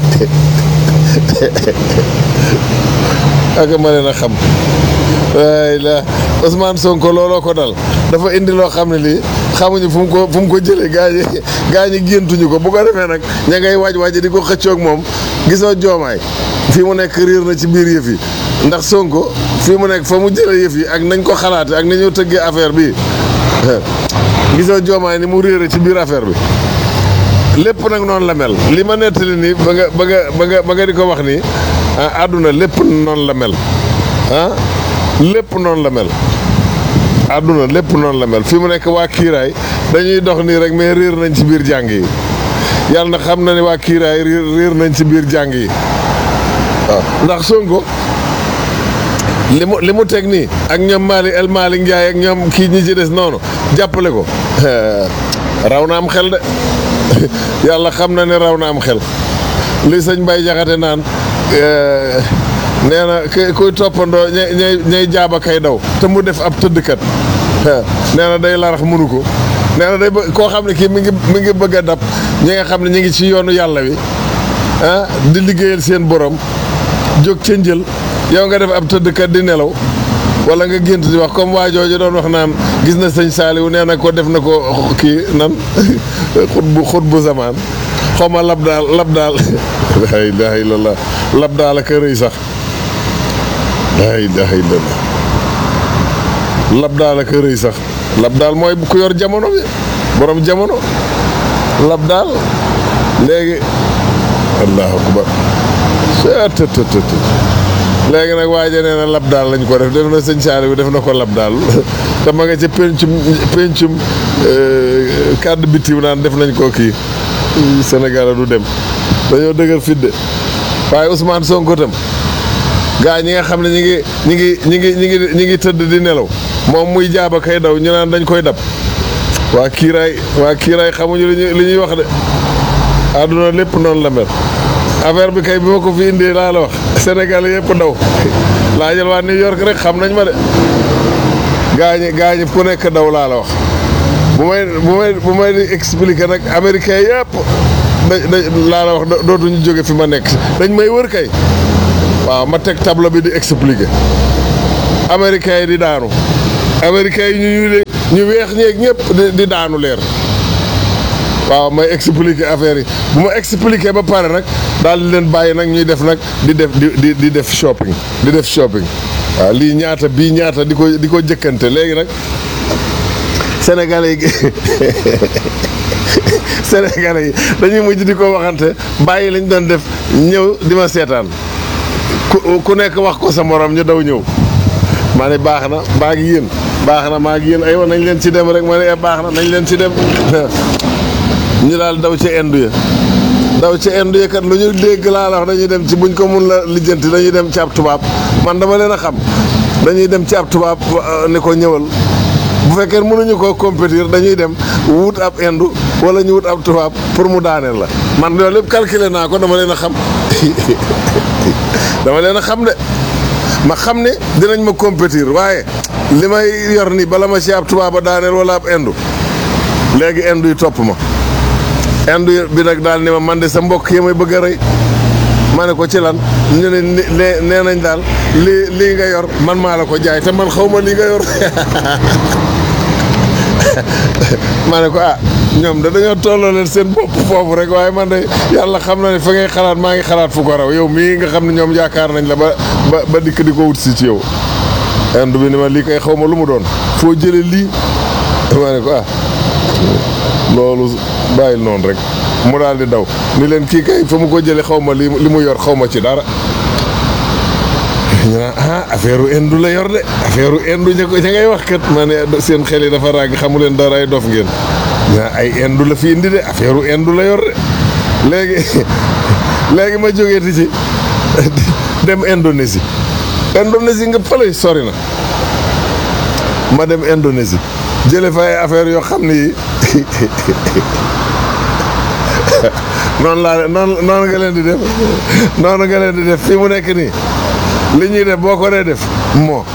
ak ma leen a xam waay la Ousmane Sonko looloo ko dal dafa indi loo xam ne lii xamuñu fu mu ko fu mu ko jëlee gaa ñi gaa ñi géntuñu ko bu ko defee nag ña ngay waaj waaj di ko xëccoog moom gisoo joomaay fii mu nekk riir na ci biir yëf yi ndax Sonko fii mu nekk fa mu jëlee yëf yi ak nañ ko xalaate ak nañoo tëggee affaire bi gisoo joomaay ni mu réere ci biir affaire bi lépp nag noonu la mel li ma nettali nii ba nga ba nga ba nga ba nga di ko wax nii ah àdduna lépp noonu la mel ah lépp noonu la mel àdduna lépp noonu la mel fi mu nekk waa kiiraay dañuy dox nii rek mais réer nañ ci biir jàng yi yàlla na xam na ne waa kiiraay réer réer nañ ci biir jàng yi waaw ndax Sonko li mu li mu teg nii ak ñoom Mali El Mali Ndiaye ak ñoom kii ñi ci des noonu jàppale ko raw na am xel de yàlla xam na ne raw na am xel li sëñ Baye Jaxate naan nee na k kuy toppandoo ñay ñay ñay jaaba kay daw te mu def ab tëddkat nee na day larax mënu ko nee na day bë koo xam ne kii mi ngi mi ngi bëgg a dab ñi nga xam ne ñu ngi ci yoonu yàlla wi ah di liggéeyal seen borom jóg ca njël yow nga def ab tëddkat di nelaw wala nga gént di wax comme waa jooju doon wax naan gis na sëñ Saaliwu nee na ko def na ko kii nan xut bu xut bu zamaan xaw ma lab daal lab daal la ilaha illallah lab daal ak a rëy sax la ilaha illallah lab daal ak a rëy sax lab daal mooy ku yor jamono bi borom jamono lab daal léegi allahu akbar tëtëtëtë léegi nag waaja nee na lab daal lañ ko def def na sëñ Saali bi def na ko lab daal te ma nga ca pencum pencum kàddu bitim naan def nañ ko kii Sénégal du dem dañoo dëgër fidde waaye Ousmane Sonko tam gaa ñi nga xam ne ñi ngi ñi ngi ñi ngi ñi ngi ñi ngi tëdd di nelaw moom muy jaaba kay daw ñu naan dañ koy dab waa kiiraay waa kiiraay xamuñu li ñuy li ñuy wax de àdduna lépp noonu la mel affaire bi kay bi ma ko fi indee laa la wax Sénégal yëpp daw laa jël waa New York rek xam nañ ma de gaañi gaañi ku nekk daw laa la wax bu may bu may bu may di expliquer nag américain yëpp da da laa la wax do- dootuñu jóge fi ma nekk dañ may wër kay waaw ma teg tableau bi di expliquer américains yi di daanu américains yi ñu ñuulee ñu weex ñeeg ñëpp di di daanu leer waaw may expliquer affaire yi bu ma expliquer ba pare nag daal di leen bàyyi nag ñuy def nag di def di di di def shopping di def shopping waaw lii ñaata bii ñaata di ko di ko jëkkante léegi nag sénégalais yi sénégalais yi dañuy mujj di ko waxante bàyyi lañ doon def ñëw di ma seetaan ku ku nekk wax ko sa morom ñu daw ñëw ma ne baax na maa ngi yéen baax na maa ngi yéen aywa nañ leen ci dem rek ma ne eh, baax na nañ leen ci dem ñu daal daw ci indu ya daw ci indu ya kat lu ñu dégg laa la wax dañuy dem ci buñ ko mun la lijjanti dañuy dem ci ab tubaab man dama leen a xam dañuy dem ci ab tubaab euh, ni ko ñëwal bu fekkee mënuñu ko compétir dañuy dem wut ab indu wala ñu wut ab tubaab pour mu daaneel la man loolu lépp calculer naa ko dama leen a xam dama leen a xam de ma xam ne dinañ ma compétir waaye li may yor ni bala ma ci ab tubaab a daaneel wala ab indu léegi indu yi topp ma indu bi nag daal ni ma man de sa mbokk yi may bëgg a rey ma ne ko ci lan ñu ne ni- nee nee nañ daal lii lii nga yor man maa la ko jaay te man xaw ma lii nga yor ma ne ko ah ñoom da dañoo tolloo leen seen bopp foofu rek waaye man de yàlla xam na ne fa ngay xalaat maa ngi xalaat fu ko raw yow mii nga xam ne ñoom yaakaar nañ la ba ba ba dikk di ko wut si ci yow indu bi ni ma lii kay xaw ma lu mu doon foo jële lii ma ne ko ah loolu bàyyil noonu rek mu daal di daw ni leen kii kay fa mu ko jële xaw ma li li mu yor xaw ma ci dara ñu naan ah affaire u indu la yor de affaire u indu ña ko ña ngay wax kat ma ne seen xel yi dafa ràgg xamu leen dara ay dof ngeen ñu naan ay indu la fi indi de affaire u indu la yor de léegi léegi ma jógee di ci dem Indonésie Indonésie nga fële sori na ma dem Indonésie jële fa ay affaire yoo xam ni noonu laa noonu noonu nga leen di def noonu nga leen di def fii mu nekk nii li ñuy def boo ko dee def moo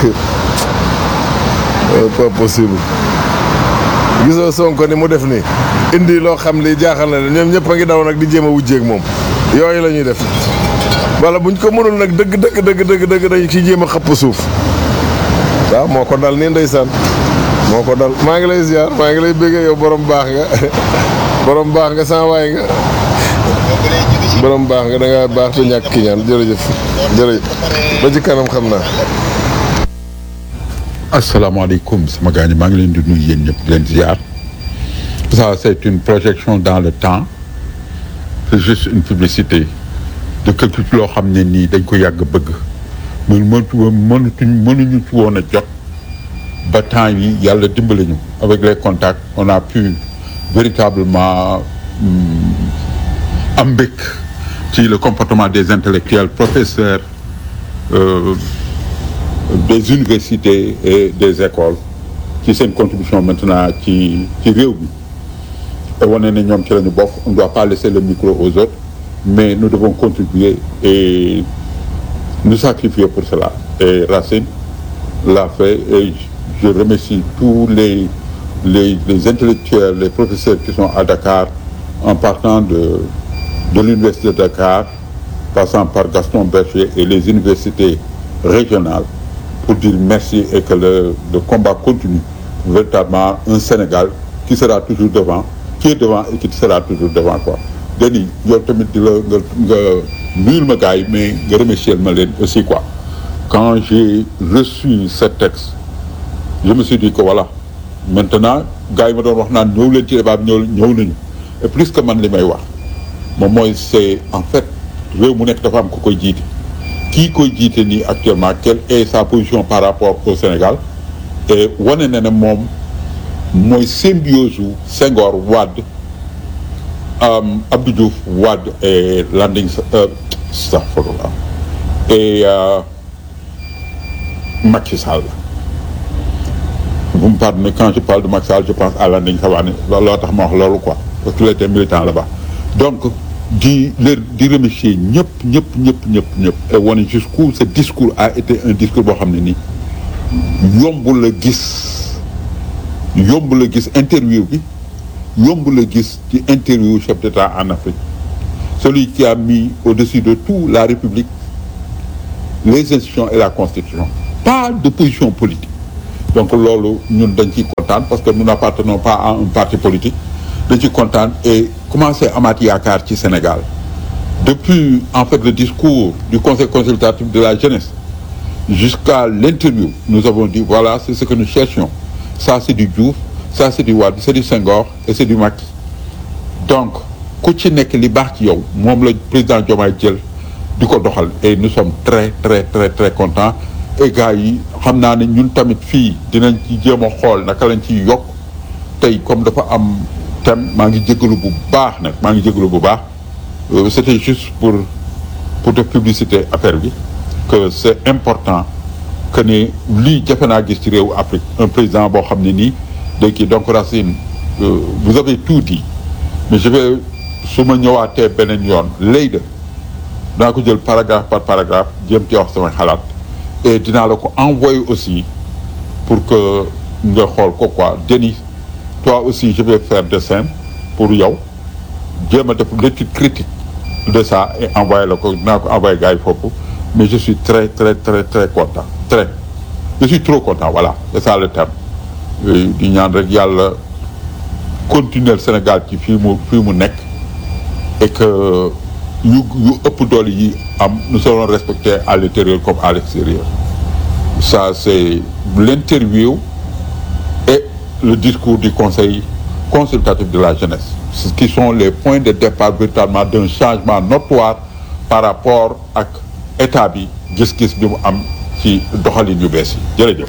pas possible gisoo Sonko ni mu def nii indi loo xam li jaaxal na leen ñoom ñëpp a ngi daw nag di jéem a wujjeeg moom yooyu la ñuy def wala buñ ko mënul nag dëgg dëgg dëgg dëgg dëgg dañ ci jéem a xëpp suuf waaw moo ko dal nii ndeysaan moo ko dal maa ngi lay ziar maa ngi lay béggee yow borom baax nga borom baax nga sans waay nga borom baax nga da ngaa baax te ñàkk ki ñaan jërëjëf jërëjëf ba ci kanam xam naa asalaamaaleykum sama gars ñi maa ngi leen di nuyu yéen ñëpp di leen ziar ça c'est une projection dans le temps c'est juste une publicité de quelque chose loo xam ne nii dañ ko yàgg bëgg mun mëntu mënutuñ mënuñu ci woon a jot ba temps yi yàlla dimbali ñu avec les contacts on a pu véritablement hum, am mbëkk ci le comportement des intellectuels professeurs euh, des universités et des écoles ci seen contribution maintenant ci ci réew mi te wane ne ñoom ci la ñu bokk on ne doit pas laisser le micro aux autres mais nous devons contribuer et nous sacrifier pour cela et Racine l'a fait et je remercie tous les les les intellectuels les professeurs qui sont à Dakar en partant de de l'université de Dakar passant par Gaston Berger et les universités régionales pour dire merci et que le, le combat continue véritablement un Sénégal qui sera toujours devant qui est devant et qui sera toujours devant quoi Denis yow tamit di la nga nga nuyul ma gars yi mais nga remercier ma leen aussi quoi quand j'ai reçu ce texte je me suis dit que voilà maintenant gars yi ma doon wax naan ñëw leen ci débat bi ñëw ñëw nañu et plus que man li may wax moom mooy c'est en fait réew mu nekk dafa am ku koy jiite kii koy jiite nii actuellement quelle est sa position par rapport au Sénégal et wane na ne moom mooy symbiose u Senghor Wade euh, Abdou Diouf Wade et Landing euh, astaghfirullah et euh, Macky Sall vous me pardonnez quand je parle de Macky Sall je pense à Landing Savané loolu loo tax ma wax loolu quoi parce qu'il était militant là-bas donc di leen di remercier ñëpp ñëpp ñëpp ñëpp ñëpp et wane jusqu'où ce discours a été un discours boo xam ne nii yomb la gis yomb la gis interview bi yomb la gis ci interview chef d'État en Afrique celui qui a mis au-dessus de tout la République les institutions et la Constitution pas de position politique donc loolu ñun dañ ciy kontaan parce que nous n'appartenons pas à un parti politique dañ ciy kontaan et commencé amaat yaakaar ci Sénégal depuis en fait le discours du conseil consultatif de la jeunesse jusqu'à l'interview nous avons dit voilà c'est ce que nous cherchions ça c'est du Diouf ça c'est du Wade c'est du Senghor et c'est du Macky donc ku ci nekk li baax ci yow moom la président Diomaye jël di ko doxal et nous sommes très très très très contents et gars yi xam naa ne ñun tamit fii dinañ ci jéem a xool naka lañ ciy yokk tey comme dafa am thème maa ngi jégalu bu baax nag maa ngi jégalu bu baax Euh, c'était juste pour pour te publicité affaire bi que c'est important que ni lii jafe naa gis ci réewu Afrique un président boo xam ne nii day kii donc Racine euh, vous avez tout dit mais je vais su ma ñëwaatee beneen yoon lay de dinaa ko jël paragraphe par paragraphe jéem ci wax sama xalaat et dinaa la ko envoyer aussi pour que nga xool ko quoi Denis toi aussi je vais faire dessin pour yow jéem a def l'étude critique de ça et envoyer la ko dinaa ko envoyer gars yi foofu mais je suis très très très très content très je suis trop content voilà c'est ça le terme di ñaan rek yàlla continuer Sénégal ci fii mu fii mu nekk et que yu yu ëpp doole yi am nous serons respectés à l'intérieur comme à l'extérieur ça c'est l'interview et le discours du conseil consultatif de la jeunesse ce qui sont les points de départ véritablement d'un changement notoire par rapport ak état bi gis-gis bi mu am ci doxalin yu bees yi jërëjëf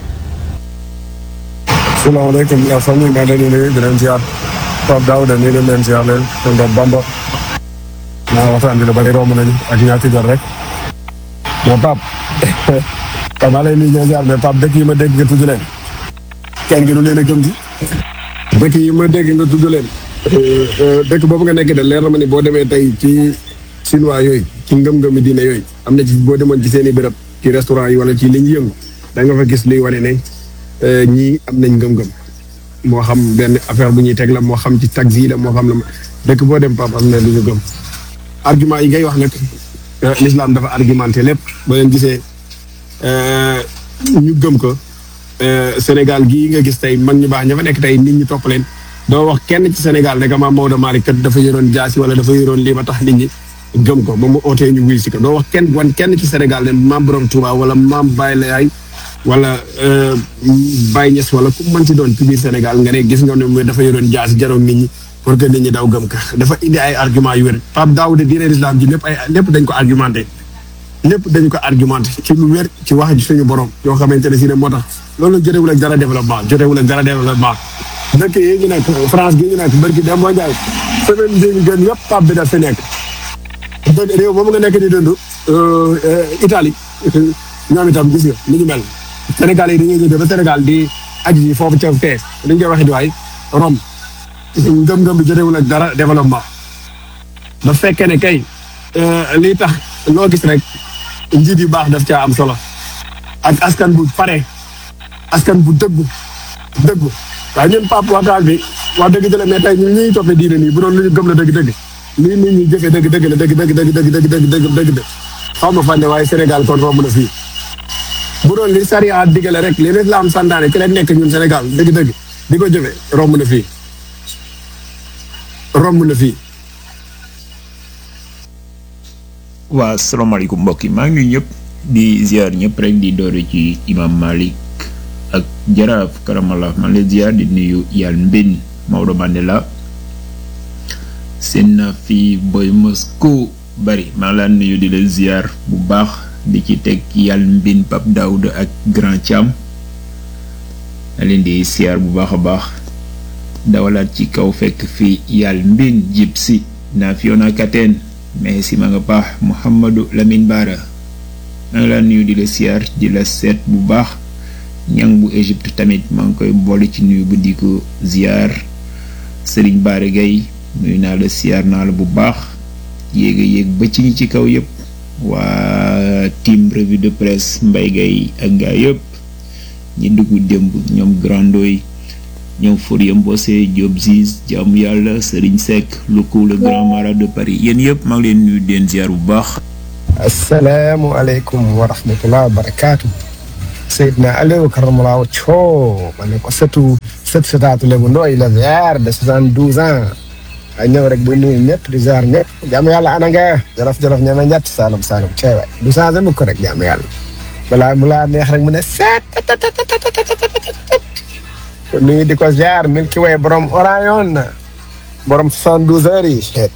salaamaaleykum yaa famille maa ngi leen di nuyu di leen ziar Pape Daouda nii leen leen ziar leen tonton Bamba naa waxtaan bi la bari romb nañu ak ñaati jot rek mais Pape Pape maa lay nuyu di ziar mais Pape dëkk yi ma dégg nga tudd leen kenn gi du leen a gëm ci dëkk yi ma dégg nga tudd leen dëkk boobu nga nekk de leer na ma ni boo demee tey ci chinois yooyu ci ngëm-ngëmi diine yooyu am na ci boo demoon ci seen i béréb ci restaurant yi wala ci li ñu yëngu da nga fa gis luy wane ne ñii am nañ ngëm-ngëm moo xam benn affaire bu ñuy teg la moo xam ci taxi la moo xam la dëkk boo dem pap am na lu ñu gëm argument yi ngay wax nag l'islam dafa argumenté lépp ba leen gisee ñu gëm ko Sénégal gii nga gis tey mag ñu baax ña fa nekk tey nit ñi topp leen doo wax kenn ci Sénégal ne que maam Maodo Malick kat dafa yoroon jaasi wala dafa yoroon lii ba tax nit ñi gëm ko ba mu ootee ñu wuy si ko doo wax kenn wan kenn ci Sénégal ne maam Borom Touba wala maam Baye Laye wala Baye Niass wala ku mën ci doon ci biir Sénégal nga ne gis nga ne mooy dafa yoroon jaasi jaroon nit ñi pour que nit ñi daw gëm ka dafa indi ay argument yu wér Pape Daouda diine l'islam ji lépp ay lépp dañ ko argumenté lépp dañu ko argumenté ci lu wér ci wax ji suñu borom yoo xamante ne si ne moo tax loolu jotewul ak dara développement jotewul ak dara développement dëkk yi ñu nekk France gi ñu nekk barki dem moo njaay semaine bi ñu gën yëpp Pape bi daf fi nekk dëgg réew moom nga nekk di dund Italie ñoom itam gis nga ni ñu mel Sénégal yi dañuy jóge ba Sénégal di aji yi foofu ca fee li ñu koy waxee di waay Rome ngëm-ngëm bi jotewul ak dara développement da fekkee ne kay lii tax loo gis rek njiit yu baax daf caa am solo ak askan bu pare askan bu dëggu dëggu waaye ñun Pape waxtaan bi wax dëgg jële mais tey ñun ñuy toppee diine nii bu doon lu ñu gëm la dëgg-dëgg lii nit ñi jëfee dëgg dëgg la dëgg dëgg dëgg dëgg dëgg dëgg dëgg dëgg dëgg xaw ma fànne waaye Sénégal kon romb na fii bu doon li sariya digale rek li l'islam santaane ci leen nekk ñun Sénégal dëgg dëgg di ko jëfee romb na fii romb na fii waa asalaamaaleykum mbokk yi maa ngi nuyu ñëpp di ziar ñëpp rek di doore ci imam Malik ak jaraaf karamallah maa ngi lay ziar di nuyu yàlla mbin Maodo Mandela seen na fi boy Moscou bari maa ngi laa nuyu di la ziar bu baax di ci teg yàlla mbin Pape Daouda ak Grand Thiam ma leen di ziar bu baax a baax dawalaat ci kaw fekk fi yàlla mbin jib si naa Fiona Kateen mais si ma nga baax Mouhamadou Lamine Bara maa ngi laa nuyu di la siyaar di la seet bu baax ñang bu Égypte tamit maa ngi koy boole ci nuyu bu di ko ziyaar Serigne Bara Gaye nuyu naa la siyaar naa la bu baax yéega yéeg ba ci ñi ci kaw yëpp waa team revue de presse Mbaye Gaye ak gaa yëpp ñi dugg démb ñoom grando yi ñëw Fourier Mbose Diop Ziz jaamu yàlla Serigne Seck Loukou le grand marat de Paris yéen yëpp maa ngi leen nuyu di leen ziar bu baax. asalaamualeykum wa rahmatulah wa barakaatu. Seydina Aliou Karamalaaw Thio ma ne ko sëtu sët sëtaatu Lébu Ndooy la ziar de soixante douze ans ay ñëw rek bu nuyu ñëpp di ziar ñëpp jaamu yàlla ana nga jolof jolof ñeme ñett Saalum Saalum cey waay du changé mukk rek jaamu yàlla balaa mu laa neex rek mu ne seet kon nuyu di ko ziar Milky Way borom Orion borom soixante douze heures yi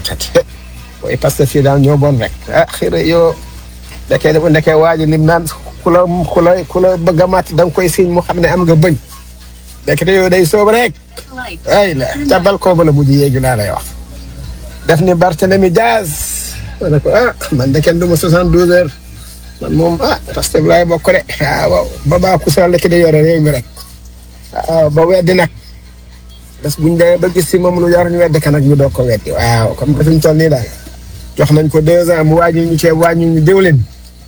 way parce que fii daal ñoo bon rek ah xëy na yow ndekee dafa ndekee waaji lim naan ku la ku la ku la bëgg a màtt da nga koy siñ mu xam ne am nga bëñ ndekete yow day soob rek ay la ca balcon ba la mujj yéegi laa lay wax def ni Barthélemy Diaz ma ne ko ah man de kenn du ma soixante douze heures man moom ah parce que laay bokk de ah waaw ba baa ku sal ki di yore réew mi rek waaw ba weddi nag bés buñ demee ba gis si moom lu yor ñu weddi ka nag ñu doog ko weddi waaw comme que fi ñu toll nii daal jox nañ ko deux ans mu wàññi ñu ceeb wàññi ñu diwlin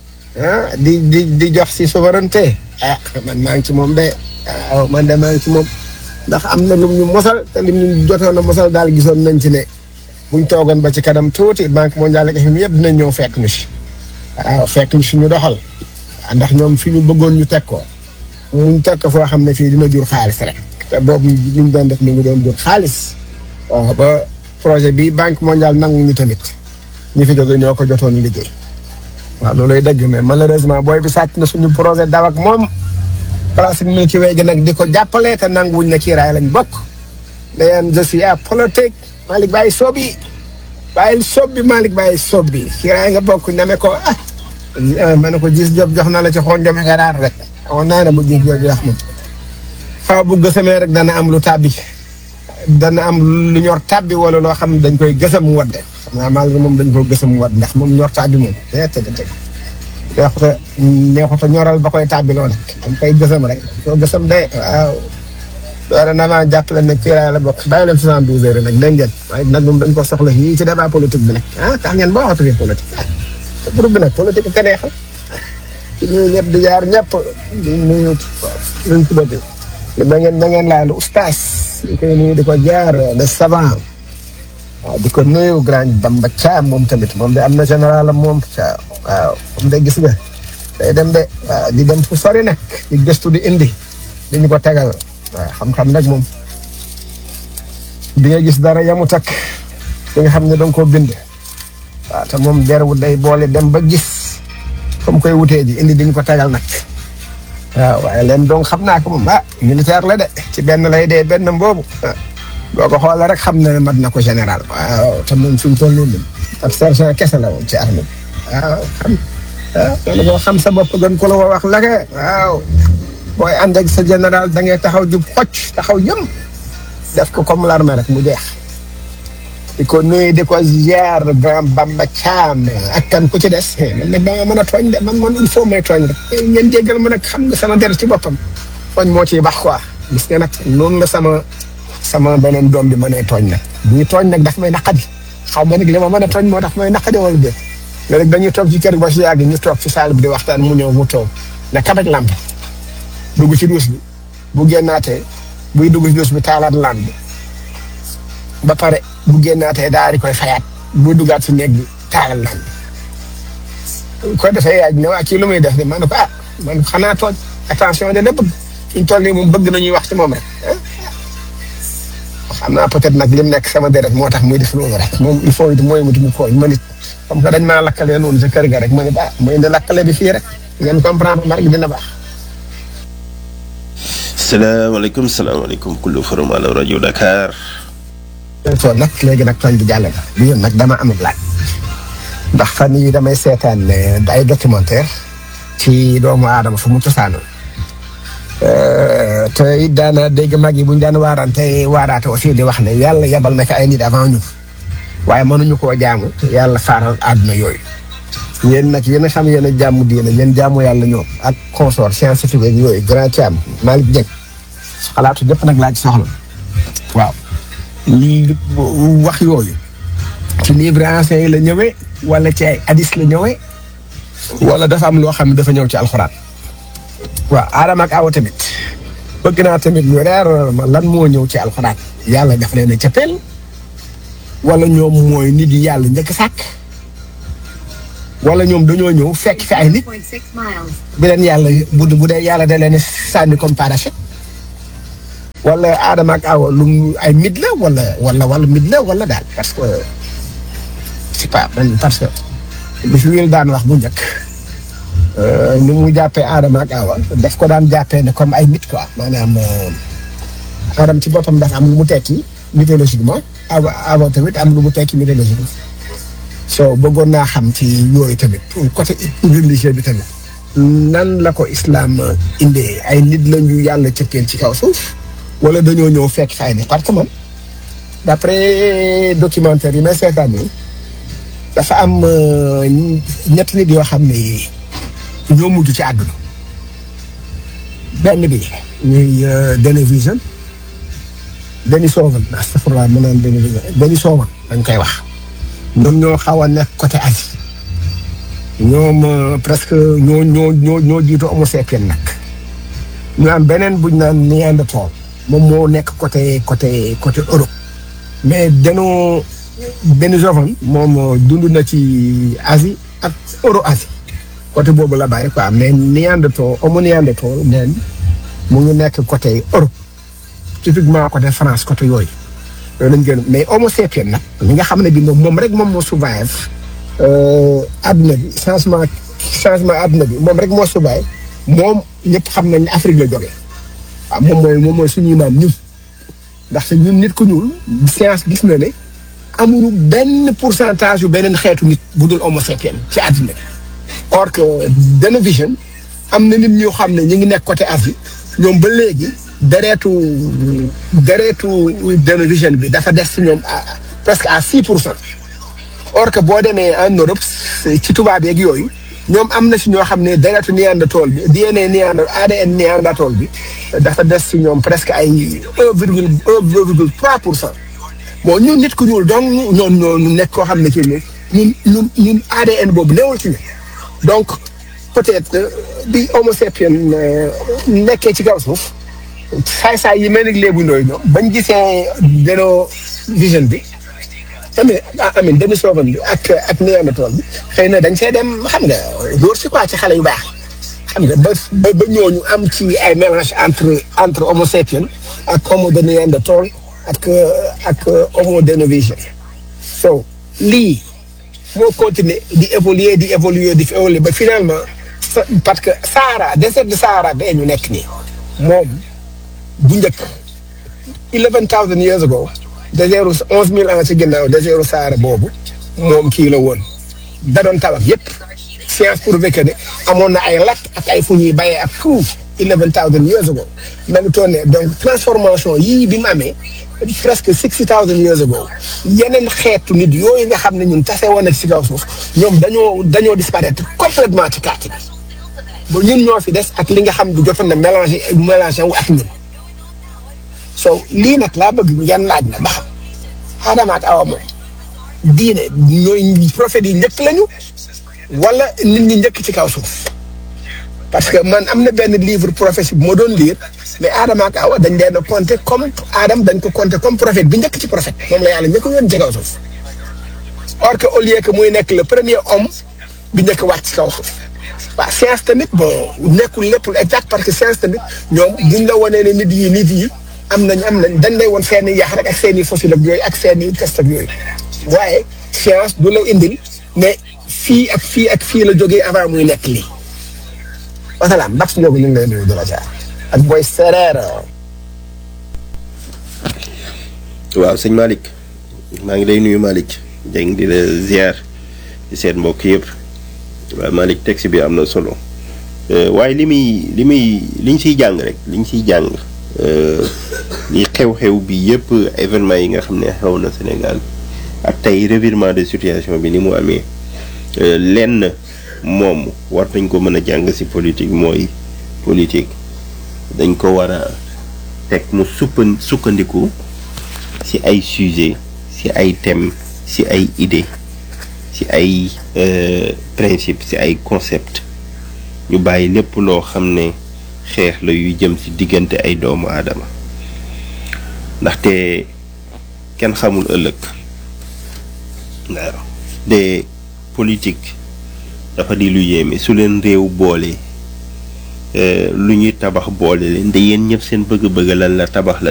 ah di di di jox si souveraineté ah man maa ngi ci moom de waaw man de maa ngi ci moom ndax am na lum ñu mosal te lim ñu jotoon a mosal daal gisoon nañ ci ne buñ toogoon ba ci kanam tuuti banque mondiale ak FMI yëpp dinañ ñëw fekk ñu si waaw fekk ñu si ñu doxal ndax ñoom fi ñu bëggoon ñu teg ko muñ teg ko foo xam ne fii dina jur xaalis rek te boobu li ñu doon def mi ngi doon jur xaalis waaw ba projet bi banque mondiale nangu ñu tamit ñi fi jóge ñoo ko jotoon liggéey waaw looluy dëgg mais malheureusement booy bi sàcc na suñu projet daw ak moom place bi Milky Way gi nag di ko jàppale te nanguwuñ na kiiraay lañ bokk dayen je suis à politique Malick bàyyi soob yi bàyyil soob bi Malick bàyyi soob bi kiiraay nga bokk name ko ah ma ne ko gis job jox na la ci xoon jome nga raar rek on naa ne bu gis job jox ma faaw bu gësamee rek dana am lu tàbbi dana am lu ñor tàbbi wala loo xam ne dañ koy gësam mu wadde xam naa mal moom dañ ko gësam mu wadd ndax moom ñor tàbbi moom te te te neexuta neexuta ñoral ba koy tàbbi loolu dañ koy gësam rek soo gësam de waaw doora na maa jàppale ne kiiraay la bokk bàyyi leen soixante douze heures nag dégg ngeen waaye nag moom dañ ko soxla yii ci débat politique bi nag ah tax ngeen boo waxatu fi politique ah te groupe bi nag politique ka neexal ci nuyu ñëpp di jaar ñëpp di nuyu luñ tuddati da ngeen da ngeen laal oustaz di koy nuyu di ko jaar le savant waaw di ko nuyu grand Bamba Thiam moom tamit moom de am na général am moom Thiam waaw moom de gis nga day dem de waaw di dem fu sori nag di gëstu di indi di ñu ko tegal waaw xam-xam nag moom di nga gis dara yamu takk di nga xam ne danga koo bind waaw te moom derwu day boole dem ba gis comme koy wutee ji indi di ñu ko tegal nag waaw waaye leen donc xam naa ko moom ah militaire la de ci benn lay dee benn boobu boo ko xoolee rek xam na ne mat na ko général waaw te moom fi mu toll nii ab sergent kese la woon ci armée waaw xam ah loolu boo xam sa bopp gën ko la ko wax lake waaw booy ànd ak sa général da ngay taxaw jub xocc taxaw yëm def ko comme l'armée rek mu jeex di ko nuyu di ko ziar grand Bamba Thiam ak kan ku ci des man nag da nga mën a tooñ de man man il faut may tooñ rek ngeen jéggal ma nag xam nga sama der ci boppam tooñ moo ciy baax quoi gis nga nag noonu la sama sama beneen doom bi mënee tooñ nag buy tooñ nag daf may naqadi xaw ma nag li ma mën a tooñ moo tax may naqadi wala déet léegi dañuy toog ci kër ba si yàgg ñu toog ci salle bi di waxtaan mu ñëw mu toog ne kabaj lamp dugg ci duus bi bu génnaatee buy dugg ci duus bi taalaat lamp bi ba pare bu génnaatee daal di koy fayaat bu duggaat si néeg bi taalal lamp bi ko defee yaaj ne waa kii lu muy def de man ko ah man xanaa tooñ attention de la bëgg fi ñu toll nii moom bëgg nañuy wax ci moom rek xam naa peut-être nag lim nekk sama deret moo tax muy def loolu rek moom il faut it mooy mu mu kooñ ma nit comme que dañ maa lakkalee noonu sa kër ga rek ma ne ah mooy indi lakkale bi fii rek ngeen comprendre ma rek dina baax. salaamaaleykum salaamaaleykum kullu forum ala rajo Dakar. tool nag léegi nag tooñ bi jàll na bi yoon nag dama amul laaj ndax fan yii damay seetaan ay documentaire ci doomu aadama fu mu cosaanoo te it daana dégg mag yi bu ñu daan waarante waaraate aussi di wax ne yàlla yabal na ko ay nit avant ñu waaye mënuñu koo jaamu yàlla faaral àdduna yooyu yéen nag yéen a xam yéen a jaamu diine yéen jaamu yàlla ñoom ak consort scientifique ak yooyu grand Thiam Malick Dieng xalaatu jëpp nag laa ci soxla waaw lii wax yooyu ci livre ancien yi la ñëwee wala ci ay hadis la ñëwee wala dafa am loo xam ne dafa ñëw ci alxuraan waaw Adama ak Awa tamit bëgg naa tamit ñu reer ma lan moo ñëw ci alxuraan yàlla daf leen a cëppeel wala ñoom mooy nit yi yàlla njëkk sàkk wala ñoom dañoo ñëw fekk fi ay nit bi leen yàlla bu bu dee yàlla da leen sànni comme parachute wala Adama ak Awa lu mu ay mit la wala wala wala mit la wala daal parce que c'est pas man parce que li fi wil daan wax bu njëkk ni mu jàppee Adama ak Awa daf ko daan jàppee ne comme ay mit quoi maanaam Adam ci boppam dafa am lu mu tekki mythologiquement Awa Awa tamit am lu mu tekki mythologiquement so bëggoon naa xam ci yooyu tamit côté religieux bi tamit nan la ko islam indee ay nit la ñu yàlla cëppeel ci kaw suuf wala dañoo ñëw fekk fay ne parce que man d'après documentaire yi may seetaan nii dafa am ñetti nit yoo xam ne ñoo mujj ci àdduna benn bi ñuy Denis Vision Denis Sovan astafurlah ma naan Denis Vision Denis Sovan dañ koy wax ñoom ñoo xaw a nekk côté Asie ñoom presque ñoo ñoo ñoo ñoo jiitu homo sapien nag ñu am beneen buñ naan Néandertal moom moo nekk côté côté côté Europe mais danoo benn jovan moom dund na ci Asie ak Euro Asie côté boobu la bàyyi quoi mais Néandertal homo Néandertal neen mu ngi nekk côté Europe typiquement côté France côté yooyu loolu lañ gën mais homo sapien nag li nga xam ne bi moom moom rek moom moo survive adduna bi changement changement adduna bi moom rek moo survive moom ñëpp xam nañ ne Afrique la jógee waaw moom mooy moom mooy suñuy maam ñun ndaxte ñun nit ku ñuul science gis na ne amuñu benn pourcentage yu beneen xeetu nit bu dul homo sapien ci àddina bi or que Denis Vision am na nit ñoo xam ne ñu ngi nekk côté Asie ñoom ba léegi dereetu dereetu Denis Vision bi dafa des ci ñoom presque à six pour cent or que boo demee en Europe ci tubaab yeeg yooyu ñoom am na si ñoo xam ne deretu Néandertal bi DNA Néander ADN Néandertal bi dafa des si ñoom presque ay un virgule un virgule trois pour cent bon ñun nit ku ñuul donc ñoom ñoo nekk koo xam ne ci ñun ñun ñun ADN boobu newul ci donc peut-être bi Homo sapien nekkee ci kaw suuf saay-saay yi mel ni léebu ndooy ñoom bañ gisee deno vision bi amin amin demi sooban bi ak ak Néandertal bi xëy na dañ see dem xam nga dóor si quoi ci xale yu baax xam nga ba ba ñooñu am ci ay mélange entre entre homo sapien ak homo de Néandertal ak ak homo denovation so lii moo continuer di évoluer di évoluer di évoluer ba finalement parce que Sahara désert de Sahara bee ñu nekk nii moom bu njëkk eleven thousand years ago désertu onze mille ans ci ginnaaw désertu Sahara boobu moom kii la woon da doon tabax yëpp science prouvé que ne amoon na ay lakk ak ay fu ñuy bayee ak tout eleven thousand years ago même toon ne donc transformation yii bi mu amee presque sixty thousand years ago yeneen xeetu nit yooyu nga xam ne ñun tase woon ak si kaw suuf ñoom dañoo dañoo disparaître complètement ci carte bi ba ñun ñoo fi des ak li nga xam du jotoon na mélangé mélangé wu ak ñun so lii nag laa bëgg yan laaj na ba xam Adama ak Awa moom diine ñooy prophètes yi njëkk lañu wala nit ñi njëkk ci kaw suuf parce que man am na benn livre prophétie bu ma doon lire mais Adama ak Awa dañ leen a compter comme Adam dañ ko compter comme prophète bi njëkk ci prophète moom la yàlla njëkk yoon ci kaw suuf or que au lieu que muy nekk le premier homme bi njëkk wàcc ci kaw suuf waaw science tamit bon nekkul lépp exact parce que science tamit ñoom buñ la wanee ne nit yi nit yi am nañ am nañ dañ lay woon seen i yax rek ak seen i fossile ak yooyu ak seen i test ak yooyu waaye science du la indil mais fii ak fii ak fii la jógee avant muy nekk lii wasalaam ndax ñoo ko ñu ngi lay nuyu di la jaar ak booy sereer waaw sëñ Malick maa ngi lay nuyu Malick Dieng di la ziar di seet mbokk yëpp waaw Malick texte bi am na solo waaye li muy li muy liñ siy jàng rek liñ siy jàng li xew-xew bi yëpp événement yi nga xam ne xew na Sénégal ak tey revirement de situation bi ni mu amee lenn moom war nañ ko mën a jàng ci politique mooy politique dañ ko war a teg mu suppan sukkandiku ci ay sujet ci ay thème ci ay idée ci ay principe ci ay concept ñu bàyyi lépp loo xam ne xeex la yuy jëm ci diggante ay doomu aadama ndaxte kenn xamul ëllëg waaw de politique dafa di lu yéeme su leen réew boole lu ñuy tabax boole leen de yéen ñëpp seen bëgg-bëgg lan la tabax la